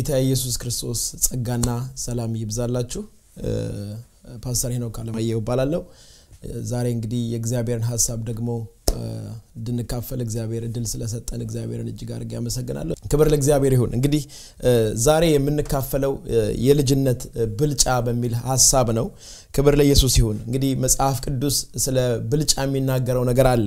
የጌታ የኢየሱስ ክርስቶስ ጸጋና ሰላም ይብዛላችሁ። ፓስተር ሄኖክ አለማየሁ እባላለሁ። ዛሬ እንግዲህ የእግዚአብሔርን ሀሳብ ደግሞ እንድንካፈል እግዚአብሔር እድል ስለሰጠን እግዚአብሔርን እጅግ አድርጌ አመሰግናለሁ። ክብር ለእግዚአብሔር ይሁን። እንግዲህ ዛሬ የምንካፈለው የልጅነት ብልጫ በሚል ሀሳብ ነው። ክብር ለኢየሱስ ይሁን። እንግዲህ መጽሐፍ ቅዱስ ስለ ብልጫ የሚናገረው ነገር አለ።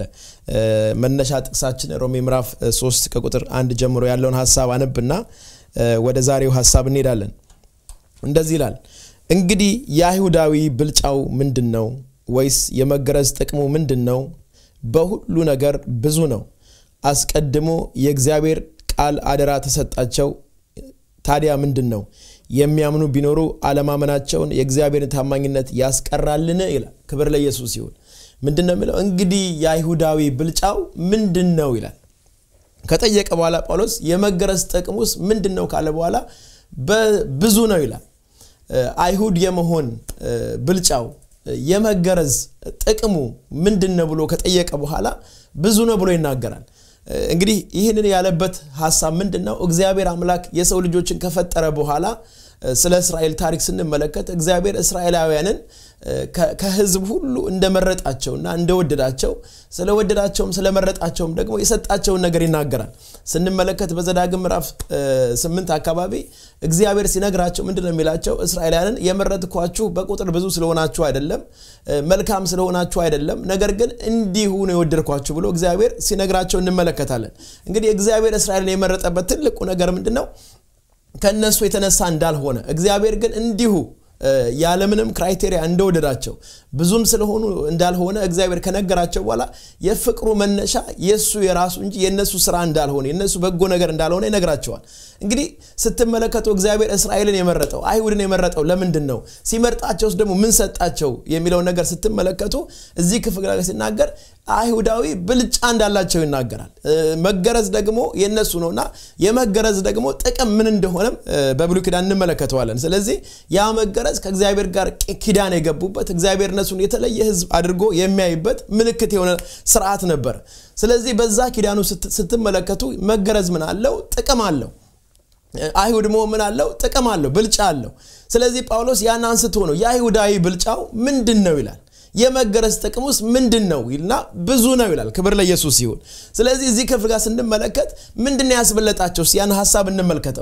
መነሻ ጥቅሳችን ሮሜ ምዕራፍ 3 ከቁጥር አንድ ጀምሮ ያለውን ሀሳብ አነብና ወደ ዛሬው ሀሳብ እንሄዳለን። እንደዚህ ይላል፣ እንግዲህ የአይሁዳዊ ብልጫው ምንድን ነው? ወይስ የመገረዝ ጥቅሙ ምንድን ነው? በሁሉ ነገር ብዙ ነው። አስቀድሞ የእግዚአብሔር ቃል አደራ ተሰጣቸው። ታዲያ ምንድን ነው? የሚያምኑ ቢኖሩ አለማመናቸውን የእግዚአብሔርን ታማኝነት ያስቀራልን? ይላል። ክብር ለኢየሱስ ይሁን። ምንድን ነው የሚለው? እንግዲህ የአይሁዳዊ ብልጫው ምንድን ነው ይላል። ከጠየቀ በኋላ ጳውሎስ የመገረዝ ጥቅሙስ ምንድን ነው ካለ በኋላ ብዙ ነው ይላል። አይሁድ የመሆን ብልጫው የመገረዝ ጥቅሙ ምንድን ነው ብሎ ከጠየቀ በኋላ ብዙ ነው ብሎ ይናገራል። እንግዲህ ይህንን ያለበት ሀሳብ ምንድን ነው? እግዚአብሔር አምላክ የሰው ልጆችን ከፈጠረ በኋላ ስለ እስራኤል ታሪክ ስንመለከት እግዚአብሔር እስራኤላውያንን ከሕዝብ ሁሉ እንደመረጣቸውና እንደወደዳቸው ስለወደዳቸውም ስለመረጣቸውም ደግሞ የሰጣቸውን ነገር ይናገራል። ስንመለከት በዘዳግም ምዕራፍ ስምንት አካባቢ እግዚአብሔር ሲነግራቸው ምንድን ነው የሚላቸው? እስራኤላውያንን የመረጥኳችሁ በቁጥር ብዙ ስለሆናችሁ አይደለም፣ መልካም ስለሆናችሁ አይደለም፣ ነገር ግን እንዲሁ ነው የወደድኳችሁ ብሎ እግዚአብሔር ሲነግራቸው እንመለከታለን። እንግዲህ እግዚአብሔር እስራኤልን የመረጠበት ትልቁ ነገር ምንድን ነው? ከእነሱ የተነሳ እንዳልሆነ እግዚአብሔር ግን እንዲሁ ያለምንም ክራይቴሪያ እንደወደዳቸው ብዙም ስለሆኑ እንዳልሆነ እግዚአብሔር ከነገራቸው በኋላ የፍቅሩ መነሻ የእሱ የራሱ እንጂ የእነሱ ስራ እንዳልሆነ የእነሱ በጎ ነገር እንዳልሆነ ይነግራቸዋል። እንግዲህ ስትመለከቱ እግዚአብሔር እስራኤልን የመረጠው አይሁድን የመረጠው ለምንድን ነው? ሲመርጣቸውስ ደግሞ ምን ሰጣቸው የሚለውን ነገር ስትመለከቱ እዚህ ክፍል ላይ ሲናገር አይሁዳዊ ብልጫ እንዳላቸው ይናገራል። መገረዝ ደግሞ የነሱ ነውና የመገረዝ ደግሞ ጥቅም ምን እንደሆነም በብሉይ ኪዳን እንመለከተዋለን። ስለዚህ ያ መገረዝ ከእግዚአብሔር ጋር ኪዳን የገቡበት እግዚአብሔር እነሱን የተለየ ሕዝብ አድርጎ የሚያይበት ምልክት የሆነ ስርዓት ነበር። ስለዚህ በዛ ኪዳኑ ስትመለከቱ መገረዝ ምን አለው? ጥቅም አለው። አይሁድ መሆን ምን አለው? ጥቅም አለው፣ ብልጫ አለው። ስለዚህ ጳውሎስ ያን አንስቶ ነው የአይሁዳዊ ብልጫው ምንድን ነው ይላል። የመገረዝ ጥቅም ውስጥ ምንድን ነው ይልና ብዙ ነው ይላል። ክብር ለኢየሱስ ይሁን። ስለዚህ እዚህ ክፍል ጋር ስንመለከት ምንድን ነው ያስበለጣቸው? ያን ሀሳብ እንመልከተው።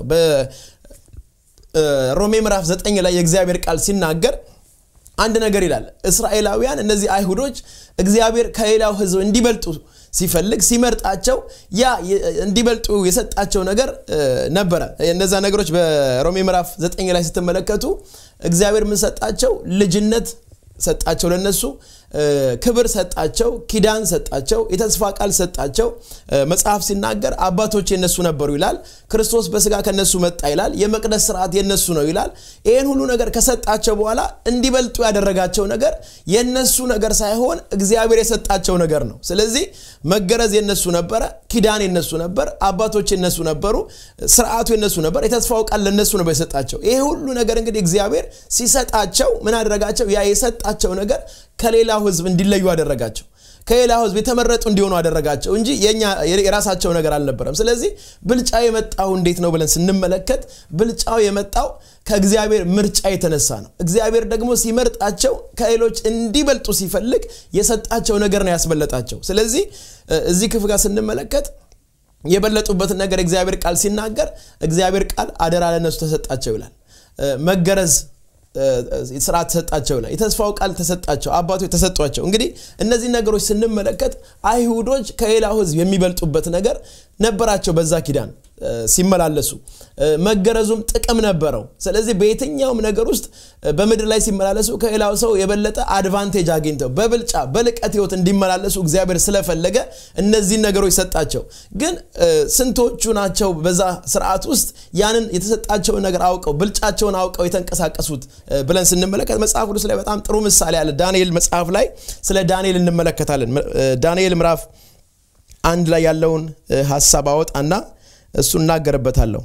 በሮሜ ምዕራፍ 9 ላይ የእግዚአብሔር ቃል ሲናገር አንድ ነገር ይላል። እስራኤላውያን እነዚህ አይሁዶች እግዚአብሔር ከሌላው ሕዝብ እንዲበልጡ ሲፈልግ ሲመርጣቸው ያ እንዲበልጡ የሰጣቸው ነገር ነበረ። እነዛ ነገሮች በሮሜ ምዕራፍ 9 ላይ ስትመለከቱ እግዚአብሔር ምን ሰጣቸው? ልጅነት ሰጣቸው ለነሱ ክብር ሰጣቸው፣ ኪዳን ሰጣቸው፣ የተስፋ ቃል ሰጣቸው። መጽሐፍ ሲናገር አባቶች የነሱ ነበሩ ይላል። ክርስቶስ በስጋ ከነሱ መጣ ይላል። የመቅደስ ስርዓት የነሱ ነው ይላል። ይህን ሁሉ ነገር ከሰጣቸው በኋላ እንዲበልጡ ያደረጋቸው ነገር የነሱ ነገር ሳይሆን እግዚአብሔር የሰጣቸው ነገር ነው። ስለዚህ መገረዝ የነሱ ነበረ፣ ኪዳን የነሱ ነበር፣ አባቶች የነሱ ነበሩ፣ ስርዓቱ የነሱ ነበር፣ የተስፋው ቃል ለነሱ ነበር የሰጣቸው። ይሄ ሁሉ ነገር እንግዲህ እግዚአብሔር ሲሰጣቸው ምን አደረጋቸው? ያ የሰጣቸው ነገር ከሌላው ህዝብ እንዲለዩ አደረጋቸው። ከሌላው ህዝብ የተመረጡ እንዲሆኑ አደረጋቸው እንጂ የራሳቸው ነገር አልነበረም። ስለዚህ ብልጫው የመጣው እንዴት ነው ብለን ስንመለከት ብልጫው የመጣው ከእግዚአብሔር ምርጫ የተነሳ ነው። እግዚአብሔር ደግሞ ሲመርጣቸው ከሌሎች እንዲበልጡ ሲፈልግ የሰጣቸው ነገር ነው ያስበለጣቸው። ስለዚህ እዚህ ክፍል ጋር ስንመለከት የበለጡበትን ነገር እግዚአብሔር ቃል ሲናገር እግዚአብሔር ቃል አደራ ለነሱ ተሰጣቸው ይላል። መገረዝ ስርዓት ተሰጣቸው ይላል። የተስፋው ቃል ተሰጣቸው፣ አባቶች ተሰጧቸው። እንግዲህ እነዚህ ነገሮች ስንመለከት አይሁዶች ከሌላው ህዝብ የሚበልጡበት ነገር ነበራቸው በዛ ኪዳን ሲመላለሱ መገረዙም ጥቅም ነበረው። ስለዚህ በየትኛውም ነገር ውስጥ በምድር ላይ ሲመላለሱ ከሌላው ሰው የበለጠ አድቫንቴጅ አግኝተው በብልጫ በልቀት ህይወት እንዲመላለሱ እግዚአብሔር ስለፈለገ እነዚህን ነገሮች ሰጣቸው። ግን ስንቶቹ ናቸው በዛ ስርዓት ውስጥ ያንን የተሰጣቸውን ነገር አውቀው ብልጫቸውን አውቀው የተንቀሳቀሱት ብለን ስንመለከት መጽሐፍ ቅዱስ ላይ በጣም ጥሩ ምሳሌ አለ። ዳንኤል መጽሐፍ ላይ ስለ ዳንኤል እንመለከታለን። ዳንኤል ምዕራፍ አንድ ላይ ያለውን ሀሳብ አወጣና እሱ እናገርበታለሁ።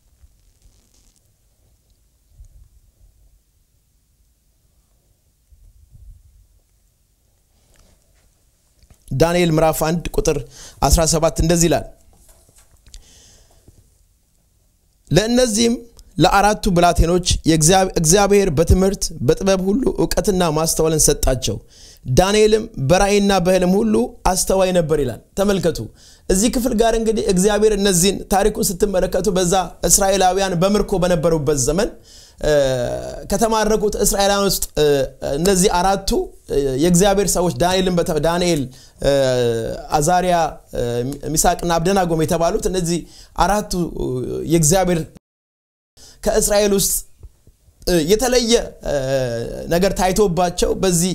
ዳንኤል ምዕራፍ 1 ቁጥር 17 እንደዚህ ይላል። ለእነዚህም ለአራቱ ብላቴኖች እግዚአብሔር በትምህርት በጥበብ ሁሉ እውቀትና ማስተዋልን ሰጣቸው። ዳንኤልም በራእይና በህልም ሁሉ አስተዋይ ነበር ይላል። ተመልከቱ። እዚህ ክፍል ጋር እንግዲህ እግዚአብሔር እነዚህን ታሪኩን ስትመለከቱ በዛ እስራኤላውያን በምርኮ በነበሩበት ዘመን ከተማረኩት እስራኤላውያን ውስጥ እነዚህ አራቱ የእግዚአብሔር ሰዎች ዳንኤልን ዳንኤል፣ አዛሪያ፣ ሚሳቅና አብደናጎም የተባሉት እነዚህ አራቱ የእግዚአብሔር ከእስራኤል ውስጥ የተለየ ነገር ታይቶባቸው በዚህ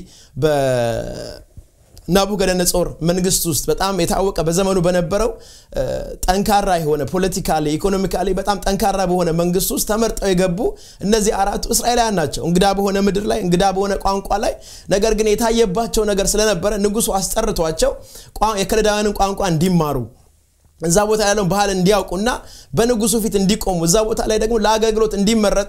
በናቡከደነጾር መንግስት ውስጥ በጣም የታወቀ በዘመኑ በነበረው ጠንካራ የሆነ ፖለቲካሊ ኢኮኖሚካሊ በጣም ጠንካራ በሆነ መንግስት ውስጥ ተመርጠው የገቡ እነዚህ አራቱ እስራኤላውያን ናቸው። እንግዳ በሆነ ምድር ላይ እንግዳ በሆነ ቋንቋ ላይ ነገር ግን የታየባቸው ነገር ስለነበረ ንጉሱ አስጠርቷቸው የከለዳውያንን ቋንቋ እንዲማሩ እዛ ቦታ ያለውን ባህል እንዲያውቁና በንጉሱ ፊት እንዲቆሙ እዛ ቦታ ላይ ደግሞ ለአገልግሎት እንዲመረጡ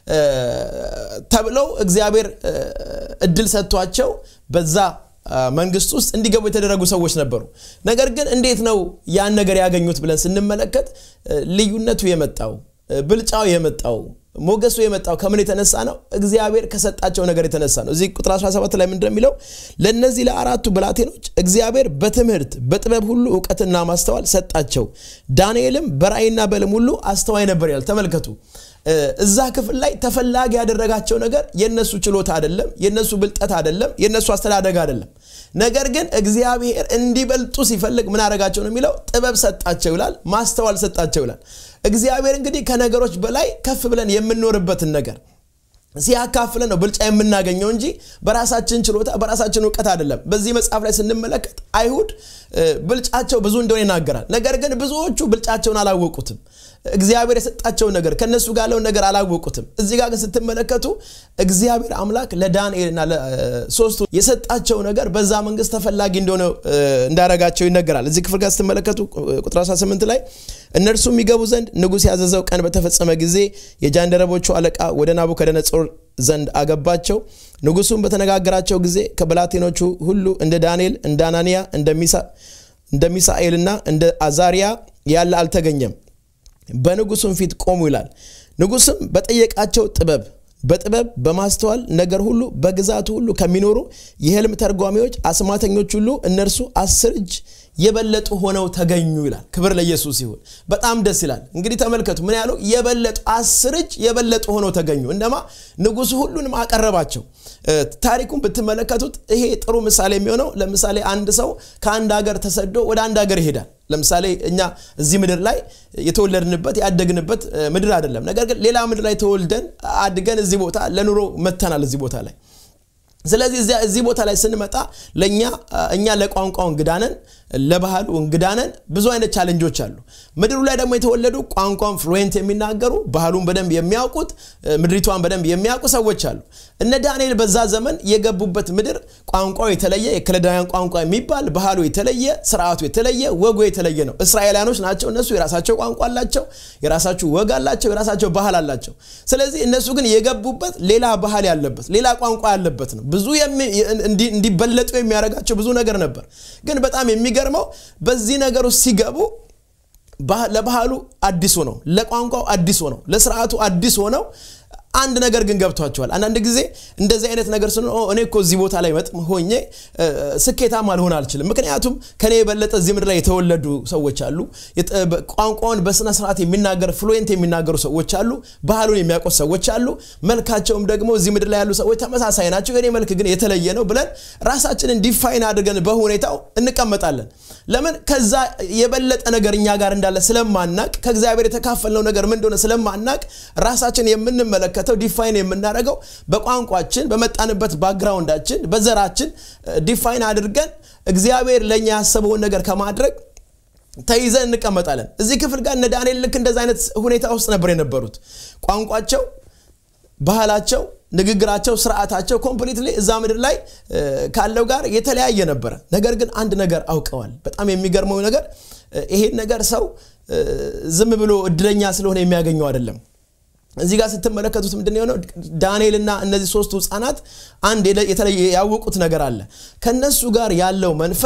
ተብለው እግዚአብሔር እድል ሰጥቷቸው በዛ መንግስት ውስጥ እንዲገቡ የተደረጉ ሰዎች ነበሩ። ነገር ግን እንዴት ነው ያን ነገር ያገኙት ብለን ስንመለከት ልዩነቱ የመጣው ብልጫው የመጣው ሞገሱ የመጣው ከምን የተነሳ ነው? እግዚአብሔር ከሰጣቸው ነገር የተነሳ ነው። እዚህ ቁጥር 17 ላይ ምንድን የሚለው ለእነዚህ ለአራቱ ብላቴኖች እግዚአብሔር በትምህርት በጥበብ ሁሉ እውቀትና ማስተዋል ሰጣቸው። ዳንኤልም በራእይና በሕልም ሁሉ አስተዋይ ነበር ይላል። ተመልከቱ። እዛ ክፍል ላይ ተፈላጊ ያደረጋቸው ነገር የነሱ ችሎታ አይደለም፣ የነሱ ብልጠት አይደለም፣ የነሱ አስተዳደግ አይደለም። ነገር ግን እግዚአብሔር እንዲበልጡ ሲፈልግ ምን አደረጋቸው ነው የሚለው ጥበብ ሰጣቸው ይላል፣ ማስተዋል ሰጣቸው ይላል። እግዚአብሔር እንግዲህ ከነገሮች በላይ ከፍ ብለን የምንኖርበትን ነገር ሲያካፍለን ነው ብልጫ የምናገኘው እንጂ በራሳችን ችሎታ በራሳችን እውቀት አይደለም። በዚህ መጽሐፍ ላይ ስንመለከት አይሁድ ብልጫቸው ብዙ እንደሆነ ይናገራል። ነገር ግን ብዙዎቹ ብልጫቸውን አላወቁትም። እግዚአብሔር የሰጣቸውን ነገር ከነሱ ጋር ያለውን ነገር አላወቁትም። እዚህ ጋር ግን ስትመለከቱ እግዚአብሔር አምላክ ለዳንኤልና ለሶስቱ የሰጣቸው ነገር በዛ መንግስት ተፈላጊ እንደሆነ እንዳረጋቸው ይነገራል። እዚህ ክፍል ጋር ስትመለከቱ ቁጥር 18 ላይ እነርሱም የሚገቡ ዘንድ ንጉሥ ያዘዘው ቀን በተፈጸመ ጊዜ የጃንደረቦቹ አለቃ ወደ ናቡከደነጾር ዘንድ አገባቸው። ንጉሱም በተነጋገራቸው ጊዜ ከብላቴኖቹ ሁሉ እንደ ዳንኤል፣ እንደ አናንያ፣ እንደ ሚሳኤልና እንደ አዛሪያ ያለ አልተገኘም። በንጉሱም ፊት ቆሙ ይላል። ንጉስም በጠየቃቸው ጥበብ በጥበብ በማስተዋል ነገር ሁሉ በግዛቱ ሁሉ ከሚኖሩ የህልም ተርጓሚዎች አስማተኞች ሁሉ እነርሱ አስር እጅ የበለጡ ሆነው ተገኙ ይላል። ክብር ለኢየሱስ ይሁን። በጣም ደስ ይላል። እንግዲህ ተመልከቱ ምን ያለው የበለጡ አስር እጅ የበለጡ ሆነው ተገኙ። እንደማ ንጉሱ ሁሉንም አቀረባቸው። ታሪኩን ብትመለከቱት ይሄ ጥሩ ምሳሌ የሚሆነው ለምሳሌ አንድ ሰው ከአንድ ሀገር ተሰዶ ወደ አንድ ሀገር ይሄዳል። ለምሳሌ እኛ እዚህ ምድር ላይ የተወለድንበት ያደግንበት ምድር አይደለም። ነገር ግን ሌላ ምድር ላይ ተወልደን አድገን እዚህ ቦታ ለኑሮ መተናል እዚህ ቦታ ላይ ስለዚህ እዚህ ቦታ ላይ ስንመጣ ለእኛ እኛ ለቋንቋው እንግዳነን፣ ለባህሉ እንግዳነን። ብዙ አይነት ቻለንጆች አሉ። ምድሩ ላይ ደግሞ የተወለዱ ቋንቋን ፍሉዌንት የሚናገሩ ባህሉን በደንብ የሚያውቁት ምድሪቷን በደንብ የሚያውቁ ሰዎች አሉ። እነ ዳንኤል በዛ ዘመን የገቡበት ምድር ቋንቋው የተለየ የከለዳውያን ቋንቋ የሚባል ባህሉ የተለየ ስርዓቱ የተለየ ወጉ የተለየ ነው። እስራኤላኖች ናቸው። እነሱ የራሳቸው ቋንቋ አላቸው፣ የራሳቸው ወግ አላቸው፣ የራሳቸው ባህል አላቸው። ስለዚህ እነሱ ግን የገቡበት ሌላ ባህል ያለበት ሌላ ቋንቋ ያለበት ነው። ብዙ እንዲበለጡ የሚያደርጋቸው ብዙ ነገር ነበር። ግን በጣም የሚገርመው በዚህ ነገር ውስጥ ሲገቡ ለባህሉ አዲስ ሆነው፣ ለቋንቋው አዲስ ሆነው፣ ለስርዓቱ አዲስ ሆነው አንድ ነገር ግን ገብቷቸዋል። አንዳንድ ጊዜ እንደዚህ አይነት ነገር ስን እኔ እኮ እዚህ ቦታ ላይ መጥ ሆኜ ስኬታማ ልሆን አልችልም። ምክንያቱም ከኔ የበለጠ እዚህ ምድር ላይ የተወለዱ ሰዎች አሉ። ቋንቋውን በስነ ስርዓት የሚናገር ፍሉዌንት የሚናገሩ ሰዎች አሉ። ባህሉን የሚያውቁት ሰዎች አሉ። መልካቸውም ደግሞ እዚህ ምድር ላይ ያሉ ሰዎች ተመሳሳይ ናቸው። የኔ መልክ ግን የተለየ ነው ብለን ራሳችንን ዲፋይን አድርገን በሁኔታው እንቀመጣለን። ለምን? ከዛ የበለጠ ነገር እኛ ጋር እንዳለ ስለማናቅ፣ ከእግዚአብሔር የተካፈልነው ነገር ምን እንደሆነ ስለማናቅ ራሳችን የምንመለከት የምንመለከተው ዲፋይን የምናደርገው በቋንቋችን በመጣንበት ባክግራውንዳችን በዘራችን ዲፋይን አድርገን እግዚአብሔር ለእኛ ያሰበውን ነገር ከማድረግ ተይዘን እንቀመጣለን። እዚህ ክፍል ጋር እነ ዳንኤል ልክ እንደዚ አይነት ሁኔታ ውስጥ ነበር የነበሩት። ቋንቋቸው፣ ባህላቸው፣ ንግግራቸው፣ ስርዓታቸው ኮምፕሊትሊ እዛ ምድር ላይ ካለው ጋር የተለያየ ነበረ። ነገር ግን አንድ ነገር አውቀዋል። በጣም የሚገርመው ነገር ይሄን ነገር ሰው ዝም ብሎ እድለኛ ስለሆነ የሚያገኘው አይደለም። እዚህ ጋር ስትመለከቱት ምንድን የሆነው ዳንኤልና እነዚህ ሶስቱ ህፃናት አንድ የተለየ ያወቁት ነገር አለ። ከነሱ ጋር ያለው መንፈስ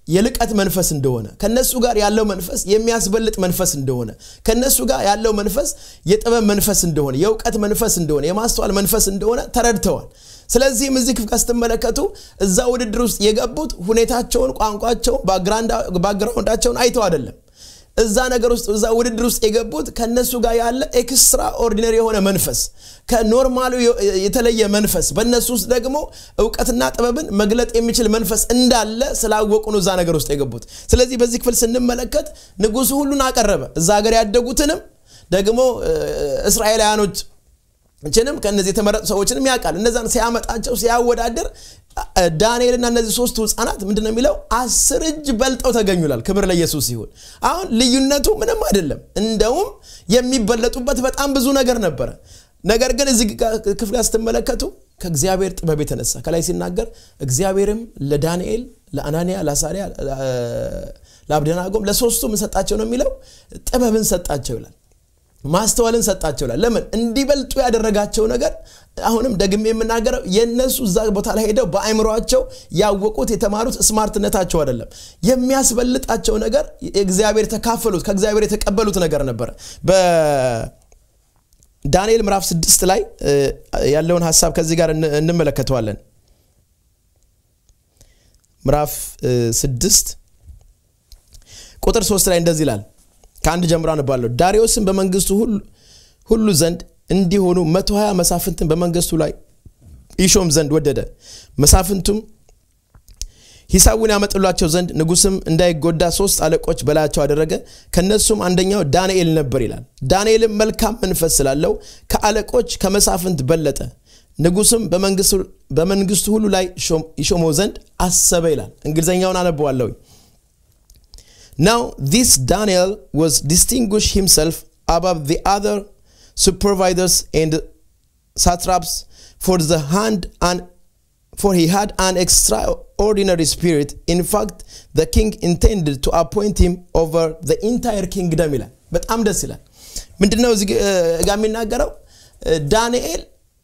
የልቀት መንፈስ እንደሆነ ከነሱ ጋር ያለው መንፈስ የሚያስበልጥ መንፈስ እንደሆነ ከነሱ ጋር ያለው መንፈስ የጥበብ መንፈስ እንደሆነ የእውቀት መንፈስ እንደሆነ የማስተዋል መንፈስ እንደሆነ ተረድተዋል ስለዚህም እዚህ ክፍል ስትመለከቱ እዛ ውድድር ውስጥ የገቡት ሁኔታቸውን ቋንቋቸውን ባግራውንዳቸውን አይተው አይደለም እዛ ነገር ውስጥ እዛ ውድድር ውስጥ የገቡት ከነሱ ጋር ያለ ኤክስትራ ኦርዲነሪ የሆነ መንፈስ ከኖርማሉ የተለየ መንፈስ በእነሱ ውስጥ ደግሞ እውቀትና ጥበብን መግለጥ የሚችል መንፈስ እንዳለ ስላወቁ ነው እዛ ነገር ውስጥ የገቡት ስለዚህ በዚህ ክፍል ስንመለከት ንጉሱ ሁሉን አቀረበ እዛ ሀገር ያደጉትንም ደግሞ እስራኤላውያኖች ችንም ከእነዚህ የተመረጡ ሰዎችንም ያውቃል እነዛን ሲያመጣቸው ሲያወዳደር ዳንኤልና እነዚህ ሶስቱ ህፃናት ምንድነው የሚለው አስር እጅ በልጠው ተገኙላል ክብር ለኢየሱስ ሲሆን አሁን ልዩነቱ ምንም አይደለም እንደውም የሚበለጡበት በጣም ብዙ ነገር ነበረ ነገር ግን እዚህ ክፍል ስትመለከቱ ከእግዚአብሔር ጥበብ የተነሳ ከላይ ሲናገር እግዚአብሔርም ለዳንኤል ለአናንያ ለአሳሪያ ለአብደናጎም ለሶስቱም ሰጣቸው ነው የሚለው ጥበብን ሰጣቸው ይላል ማስተዋልን ሰጣቸው ይላል ለምን እንዲበልጡ ያደረጋቸው ነገር አሁንም ደግሜ የምናገረው የእነሱ እዛ ቦታ ላይ ሄደው በአይምሯቸው ያወቁት የተማሩት ስማርትነታቸው አይደለም የሚያስበልጣቸው ነገር እግዚአብሔር የተካፈሉት ከእግዚአብሔር የተቀበሉት ነገር ነበረ በዳንኤል ምዕራፍ ስድስት ላይ ያለውን ሀሳብ ከዚህ ጋር እንመለከተዋለን ምዕራፍ ስድስት ቁጥር ሶስት ላይ እንደዚህ ይላል ከአንድ ጀምሮ አነባለሁ ዳሪዮስን በመንግስቱ ሁሉ ዘንድ እንዲሆኑ 120 መሳፍንትን በመንግስቱ ላይ ይሾም ዘንድ ወደደ መሳፍንቱም ሂሳቡን ያመጥሏቸው ዘንድ ንጉስም እንዳይጎዳ ሶስት አለቆች በላያቸው አደረገ ከነሱም አንደኛው ዳንኤል ነበር ይላል ዳንኤልም መልካም መንፈስ ስላለው ከአለቆች ከመሳፍንት በለጠ ንጉስም በመንግስቱ ሁሉ ላይ ይሾመው ዘንድ አሰበ ይላል እንግሊዝኛውን አነበዋለሁ Now, this Daniel was distinguished himself above the other supervisors and satraps for the hand and for he had an extraordinary spirit. In fact, the king intended to appoint him over the entire kingdom ይላል በጣም ደስ ይላል ምንድነው እዚህ ጋር የሚናገረው ዳንኤል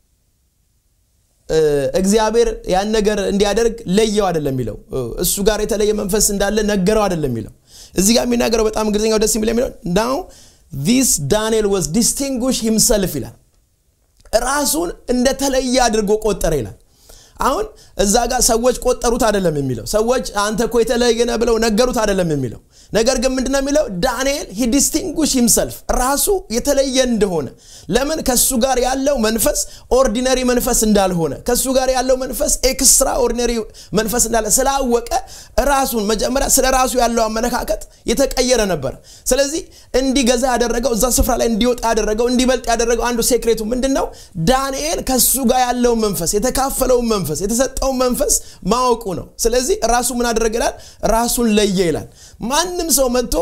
እግዚአብሔር ያን ነገር እንዲያደርግ ለየው አይደለም የሚለው እሱ ጋር የተለየ መንፈስ እንዳለ ነገረው አይደለም የሚለው እዚህ ጋር የሚናገረው በጣም እንግሊዝኛው ደስ የሚል የሚለው ናው ዚስ ዳንኤል ወዝ ዲስቲንጉሽ ሂምሰልፍ ይላል ራሱን እንደተለየ አድርጎ ቆጠረ ይላል አሁን እዛ ጋር ሰዎች ቆጠሩት አይደለም የሚለው ሰዎች አንተ እኮ የተለየ ነህ ብለው ነገሩት አይደለም የሚለው ነገር ግን ምንድነው የሚለው ዳንኤል ሂ ዲስቲንጉሽ ሂምሰልፍ ራሱ የተለየ እንደሆነ ለምን ከሱ ጋር ያለው መንፈስ ኦርዲነሪ መንፈስ እንዳልሆነ ከሱ ጋር ያለው መንፈስ ኤክስትራ ኦርዲነሪ መንፈስ እንዳለ ስላወቀ ራሱን መጀመሪያ ስለ ራሱ ያለው አመለካከት የተቀየረ ነበር ስለዚህ እንዲገዛ ያደረገው እዛ ስፍራ ላይ እንዲወጣ ያደረገው እንዲበልጥ ያደረገው አንዱ ሴክሬቱ ምንድን ነው ዳንኤል ከሱ ጋር ያለውን መንፈስ የተካፈለውን መንፈስ የተሰጠውን መንፈስ ማወቁ ነው ስለዚህ ራሱ ምን አደረገ ይላል ራሱን ለየ ይላል ማንም ሰው መጥቶ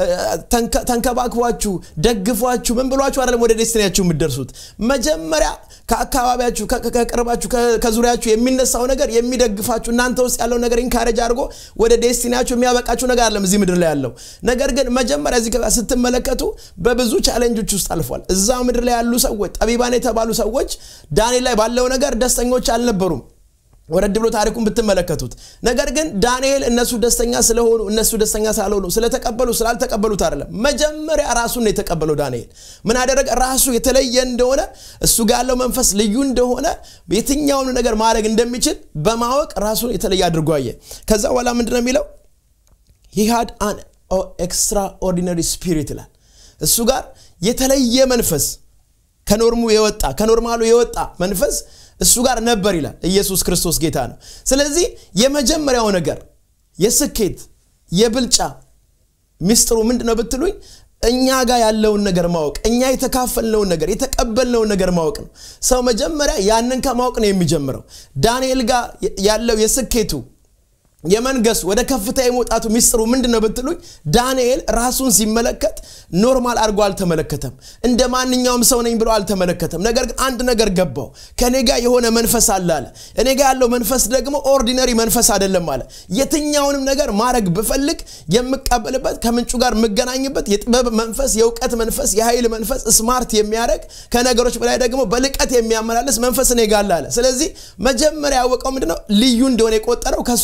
ተንከባክቧችሁ ደግፏችሁ ምን ብሏችሁ አይደለም ወደ ዴስቲኒያችሁ የምትደርሱት መጀመሪያ ከአካባቢያችሁ ከቅርባችሁ ከዙሪያችሁ የሚነሳው ነገር የሚደግፋችሁ እናንተ ውስጥ ያለው ነገር ኢንካሬጅ አድርጎ ወደ ዴስቲኒያችሁ የሚያበቃችሁ ነገር አለም እዚህ ምድር ላይ ያለው ነገር ግን መጀመሪያ እዚህ ስትመለከቱ በብዙ ቻሌንጆች ውስጥ አልፏል እዛ ምድር ላይ ያሉ ሰዎች ጠቢባን የተባሉ ሰዎች ዳንኤል ላይ ባለው ነገር ደስተኞች አልነበሩም ወረድ ብሎ ታሪኩን ብትመለከቱት ነገር ግን ዳንኤል እነሱ ደስተኛ ስለሆኑ እነሱ ደስተኛ ስላልሆኑ ስለተቀበሉ ስላልተቀበሉት አይደለም መጀመሪያ ራሱን ነው የተቀበለው ዳንኤል ምን አደረገ ራሱ የተለየ እንደሆነ እሱ ጋር ያለው መንፈስ ልዩ እንደሆነ የትኛውን ነገር ማድረግ እንደሚችል በማወቅ ራሱን የተለየ አድርጎ አየ ከዛ በኋላ ምንድን ነው የሚለው ሂሃድ አን ኤክስትራ ኦርዲነሪ ስፒሪት ይላል እሱ ጋር የተለየ መንፈስ ከኖርሙ የወጣ ከኖርማሉ የወጣ መንፈስ እሱ ጋር ነበር ይላል ኢየሱስ ክርስቶስ ጌታ ነው ስለዚህ የመጀመሪያው ነገር የስኬት የብልጫ ሚስጥሩ ምንድ ነው ብትሉኝ እኛ ጋር ያለውን ነገር ማወቅ እኛ የተካፈልነውን ነገር የተቀበልነውን ነገር ማወቅ ነው ሰው መጀመሪያ ያንን ከማወቅ ነው የሚጀምረው ዳንኤል ጋር ያለው የስኬቱ የመንገሱ ወደ ከፍታ የመውጣቱ ሚስጥሩ ምንድን ነው ብትሉኝ ዳንኤል ራሱን ሲመለከት ኖርማል አድርጎ አልተመለከተም እንደ ማንኛውም ሰው ነኝ ብሎ አልተመለከተም ነገር ግን አንድ ነገር ገባው ከኔ ጋር የሆነ መንፈስ አለ አለ እኔ ጋር ያለው መንፈስ ደግሞ ኦርዲነሪ መንፈስ አይደለም አለ የትኛውንም ነገር ማድረግ ብፈልግ የምቀበልበት ከምንጩ ጋር የምገናኝበት የጥበብ መንፈስ የእውቀት መንፈስ የኃይል መንፈስ ስማርት የሚያደርግ ከነገሮች በላይ ደግሞ በልቀት የሚያመላልስ መንፈስ እኔ ጋር አለ ስለዚህ መጀመሪያ ያወቀው ምንድነው ልዩ እንደሆነ የቆጠረው ከሱ ጋር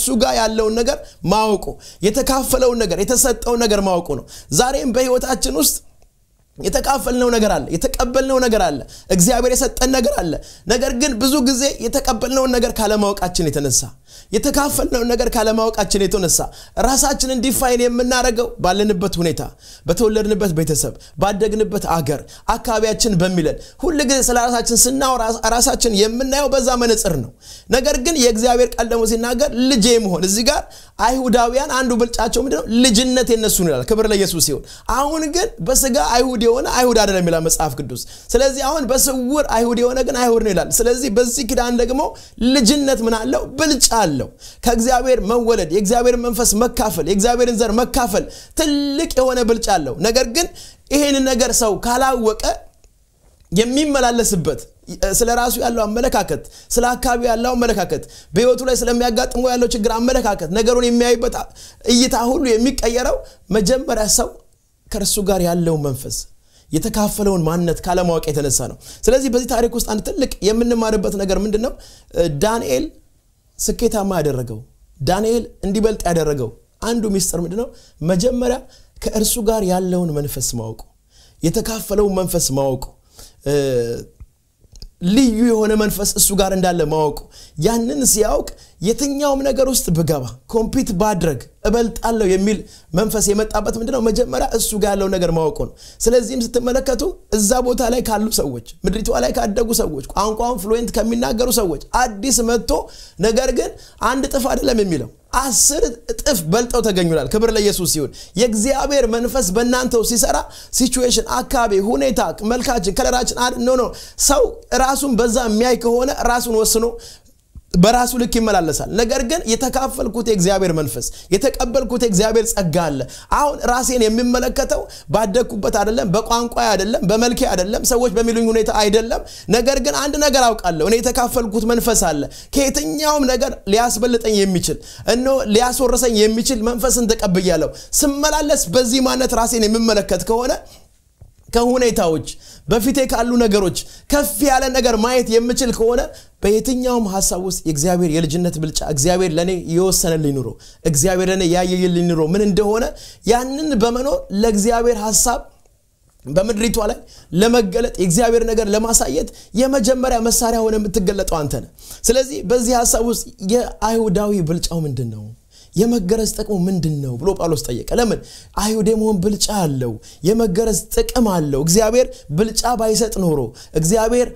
ያለውን ነገር ማወቁ የተካፈለውን ነገር የተሰጠውን ነገር ማወቁ ነው ዛሬም በህይወታችን ውስጥ የተካፈልነው ነገር አለ የተቀበልነው ነገር አለ እግዚአብሔር የሰጠን ነገር አለ ነገር ግን ብዙ ጊዜ የተቀበልነውን ነገር ካለማወቃችን የተነሳ የተካፈልነውን ነገር ካለማወቃችን የተነሳ ራሳችንን ዲፋይን የምናደርገው ባለንበት ሁኔታ በተወለድንበት ቤተሰብ ባደግንበት አገር አካባቢያችን በሚለን ሁል ጊዜ ስለ ራሳችን ስናወራ ራሳችን የምናየው በዛ መነጽር ነው ነገር ግን የእግዚአብሔር ቃል ደግሞ ሲናገር ልጄ መሆን እዚህ ጋር አይሁዳውያን አንዱ ብልጫቸው ምንድነው ልጅነት የነሱ ይላል ክብር ለኢየሱስ ሲሆን አሁን ግን በስጋ አይሁድ የሆነ አይሁድ አይደለም ይላል መጽሐፍ ቅዱስ ስለዚህ አሁን በስውር አይሁድ የሆነ ግን አይሁድ ነው ይላል ስለዚህ በዚህ ኪዳን ደግሞ ልጅነት ምን አለው ብልጫ አለው ከእግዚአብሔር መወለድ የእግዚአብሔር መንፈስ መካፈል የእግዚአብሔርን ዘር መካፈል ትልቅ የሆነ ብልጫ አለው ነገር ግን ይሄንን ነገር ሰው ካላወቀ የሚመላለስበት ስለ ራሱ ያለው አመለካከት ስለ አካባቢ ያለው አመለካከት በህይወቱ ላይ ስለሚያጋጥመው ያለው ችግር አመለካከት ነገሩን የሚያይበት እይታ ሁሉ የሚቀየረው መጀመሪያ ሰው ከእርሱ ጋር ያለው መንፈስ የተካፈለውን ማንነት ካለማወቅ የተነሳ ነው ስለዚህ በዚህ ታሪክ ውስጥ አንድ ትልቅ የምንማርበት ነገር ምንድን ነው ዳንኤል ስኬታማ ያደረገው ዳንኤል እንዲበልጥ ያደረገው አንዱ ሚስጥር ምንድን ነው መጀመሪያ ከእርሱ ጋር ያለውን መንፈስ ማወቁ የተካፈለውን መንፈስ ማወቁ ልዩ የሆነ መንፈስ እሱ ጋር እንዳለ ማወቁ ያንን ሲያውቅ የትኛውም ነገር ውስጥ ብገባ ኮምፒት ባድረግ እበልጣለሁ የሚል መንፈስ የመጣበት ምንድነው መጀመሪያ እሱ ጋር ያለው ነገር ማወቁ ነው ስለዚህም ስትመለከቱ እዛ ቦታ ላይ ካሉ ሰዎች ምድሪቷ ላይ ካደጉ ሰዎች ቋንቋውን ፍሉዌንት ከሚናገሩ ሰዎች አዲስ መጥቶ ነገር ግን አንድ ጥፍ አይደለም የሚለው አስር እጥፍ በልጠው ተገኙላል ክብር ለኢየሱስ ሲሆን የእግዚአብሔር መንፈስ በእናንተው ሲሰራ ሲቹዌሽን አካባቢ ሁኔታ መልካችን ከለራችን ኖ ኖ ሰው ራሱን በዛ የሚያይ ከሆነ ራሱን ወስኖ በራሱ ልክ ይመላለሳል ነገር ግን የተካፈልኩት የእግዚአብሔር መንፈስ የተቀበልኩት የእግዚአብሔር ጸጋ አለ አሁን ራሴን የሚመለከተው ባደግኩበት አይደለም በቋንቋ አይደለም በመልኬ አይደለም ሰዎች በሚሉኝ ሁኔታ አይደለም ነገር ግን አንድ ነገር አውቃለሁ እኔ የተካፈልኩት መንፈስ አለ ከየትኛውም ነገር ሊያስበልጠኝ የሚችል እኖ ሊያስወርሰኝ የሚችል መንፈስን ተቀብያለሁ ስመላለስ በዚህ ማነት ራሴን የሚመለከት ከሆነ ከሁኔታዎች በፊቴ ካሉ ነገሮች ከፍ ያለ ነገር ማየት የምችል ከሆነ በየትኛውም ሀሳብ ውስጥ የእግዚአብሔር የልጅነት ብልጫ እግዚአብሔር ለእኔ የወሰነልኝ ኑሮ እግዚአብሔር ለእኔ ያየየልኝ ኑሮ ምን እንደሆነ ያንን በመኖር ለእግዚአብሔር ሀሳብ በምድሪቷ ላይ ለመገለጥ የእግዚአብሔር ነገር ለማሳየት የመጀመሪያ መሳሪያ ሆነ የምትገለጠው አንተ ነህ ስለዚህ በዚህ ሀሳብ ውስጥ የአይሁዳዊ ብልጫው ምንድን ነው የመገረዝ ጥቅሙ ምንድን ነው ብሎ ጳውሎስ ጠየቀ ለምን አይሁድ የመሆን ብልጫ አለው የመገረዝ ጥቅም አለው እግዚአብሔር ብልጫ ባይሰጥ ኖሮ እግዚአብሔር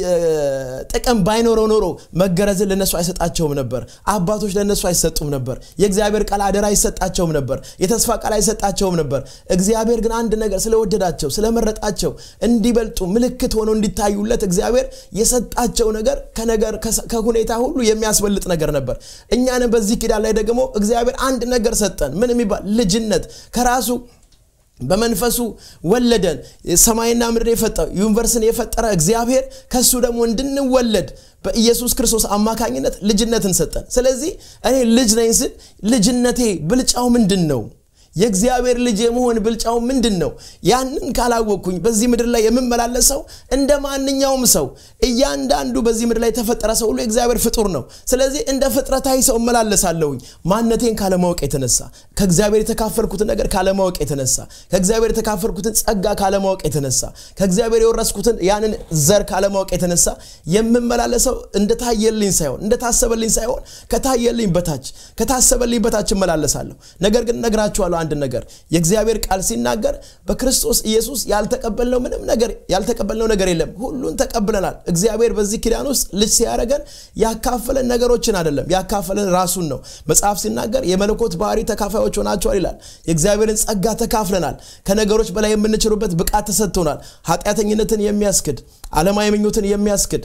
ጥቅም ባይኖረው ኖሮ መገረዝን ለነሱ አይሰጣቸውም ነበር አባቶች ለነሱ አይሰጡም ነበር የእግዚአብሔር ቃል አደራ አይሰጣቸውም ነበር የተስፋ ቃል አይሰጣቸውም ነበር እግዚአብሔር ግን አንድ ነገር ስለወደዳቸው ስለመረጣቸው እንዲበልጡ ምልክት ሆነው እንዲታዩለት እግዚአብሔር የሰጣቸው ነገር ከነገር ከሁኔታ ሁሉ የሚያስበልጥ ነገር ነበር እኛንም በዚህ ኪዳን ላይ ደግሞ እግዚአብሔር አንድ ነገር ሰጠን ምን የሚባል ልጅነት ከራሱ በመንፈሱ ወለደን ሰማይና ምድር የፈጠረው ዩኒቨርስን የፈጠረ እግዚአብሔር ከሱ ደግሞ እንድንወለድ በኢየሱስ ክርስቶስ አማካኝነት ልጅነትን ሰጠን ስለዚህ እኔ ልጅ ነኝ ስል ልጅነቴ ብልጫው ምንድን ነው የእግዚአብሔር ልጅ የመሆን ብልጫው ምንድን ነው ያንን ካላወቅኩኝ በዚህ ምድር ላይ የምመላለሰው እንደ ማንኛውም ሰው እያንዳንዱ በዚህ ምድር ላይ የተፈጠረ ሰው ሁሉ የእግዚአብሔር ፍጡር ነው ስለዚህ እንደ ፍጥረታዊ ሰው እመላለሳለሁኝ ማንነቴን ካለማወቅ የተነሳ ከእግዚአብሔር የተካፈልኩትን ነገር ካለማወቅ የተነሳ ከእግዚአብሔር የተካፈልኩትን ጸጋ ካለማወቅ የተነሳ ከእግዚአብሔር የወረስኩትን ያንን ዘር ካለማወቅ የተነሳ የምመላለሰው እንደታየልኝ ሳይሆን እንደታሰበልኝ ሳይሆን ከታየልኝ በታች ከታሰበልኝ በታች እመላለሳለሁ ነገር ግን ነግራችኋለሁ አንድ ነገር የእግዚአብሔር ቃል ሲናገር በክርስቶስ ኢየሱስ ያልተቀበልነው ምንም ነገር ያልተቀበልነው ነገር የለም ሁሉን ተቀብለናል እግዚአብሔር በዚህ ኪዳን ውስጥ ልጅ ሲያደረገን ያካፈለን ነገሮችን አይደለም ያካፈለን ራሱን ነው መጽሐፍ ሲናገር የመለኮት ባህሪ ተካፋዮች ሆናቸዋል ይላል የእግዚአብሔርን ጸጋ ተካፍለናል ከነገሮች በላይ የምንችሉበት ብቃት ተሰጥቶናል ኃጢአተኝነትን የሚያስክድ አለማዊ ምኞትን የሚያስክድ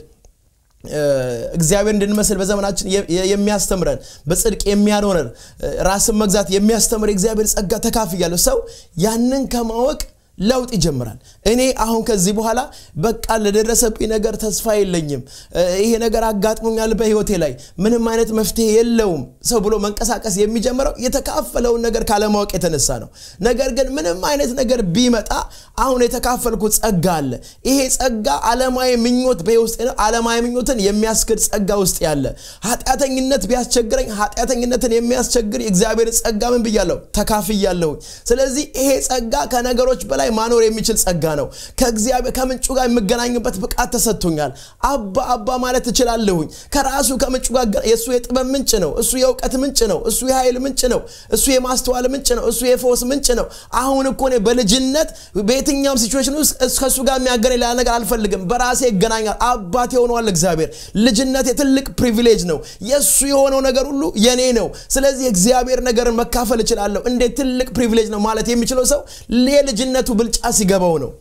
እግዚአብሔር እንድንመስል በዘመናችን የሚያስተምረን በጽድቅ የሚያኖረን ራስን መግዛት የሚያስተምር የእግዚአብሔር ጸጋ ተካፍያለሁ ሰው ያንን ከማወቅ ለውጥ ይጀምራል እኔ አሁን ከዚህ በኋላ በቃ ለደረሰብኝ ነገር ተስፋ የለኝም ይሄ ነገር አጋጥሞኛል በህይወቴ ላይ ምንም አይነት መፍትሄ የለውም ሰው ብሎ መንቀሳቀስ የሚጀምረው የተካፈለውን ነገር ካለማወቅ የተነሳ ነው ነገር ግን ምንም አይነት ነገር ቢመጣ አሁን የተካፈልኩት ጸጋ አለ ይሄ ጸጋ አለማዊ ምኞት በውስጥ አለማዊ ምኞትን የሚያስክድ ጸጋ ውስጥ ያለ ኃጢአተኝነት ቢያስቸግረኝ ኃጢአተኝነትን የሚያስቸግር የእግዚአብሔር ጸጋ ምን ብያለሁ ተካፍያለሁኝ ስለዚህ ይሄ ጸጋ ከነገሮች በላይ ማኖር የሚችል ጸጋ ነው ከእግዚአብሔር ከምንጩ ጋር የምገናኝበት ብቃት ተሰጥቶኛል አባ አባ ማለት እችላለሁኝ ከራሱ ከምንጩ ጋር የእሱ የጥበብ ምንጭ ነው እሱ የእውቀት ምንጭ ነው እሱ የኃይል ምንጭ ነው እሱ የማስተዋል ምንጭ ነው እሱ የፈውስ ምንጭ ነው አሁን እኮ እኔ በልጅነት በየትኛውም ሲቹዌሽን ውስጥ ከእሱ ጋር የሚያገናኝ ሌላ ነገር አልፈልግም በራሴ ይገናኛል አባት የሆነዋል እግዚአብሔር ልጅነት የትልቅ ፕሪቪሌጅ ነው የእሱ የሆነው ነገር ሁሉ የኔ ነው ስለዚህ የእግዚአብሔር ነገርን መካፈል እችላለሁ እንዴት ትልቅ ፕሪቪሌጅ ነው ማለት የሚችለው ሰው የልጅነቱ ብልጫ ሲገባው ነው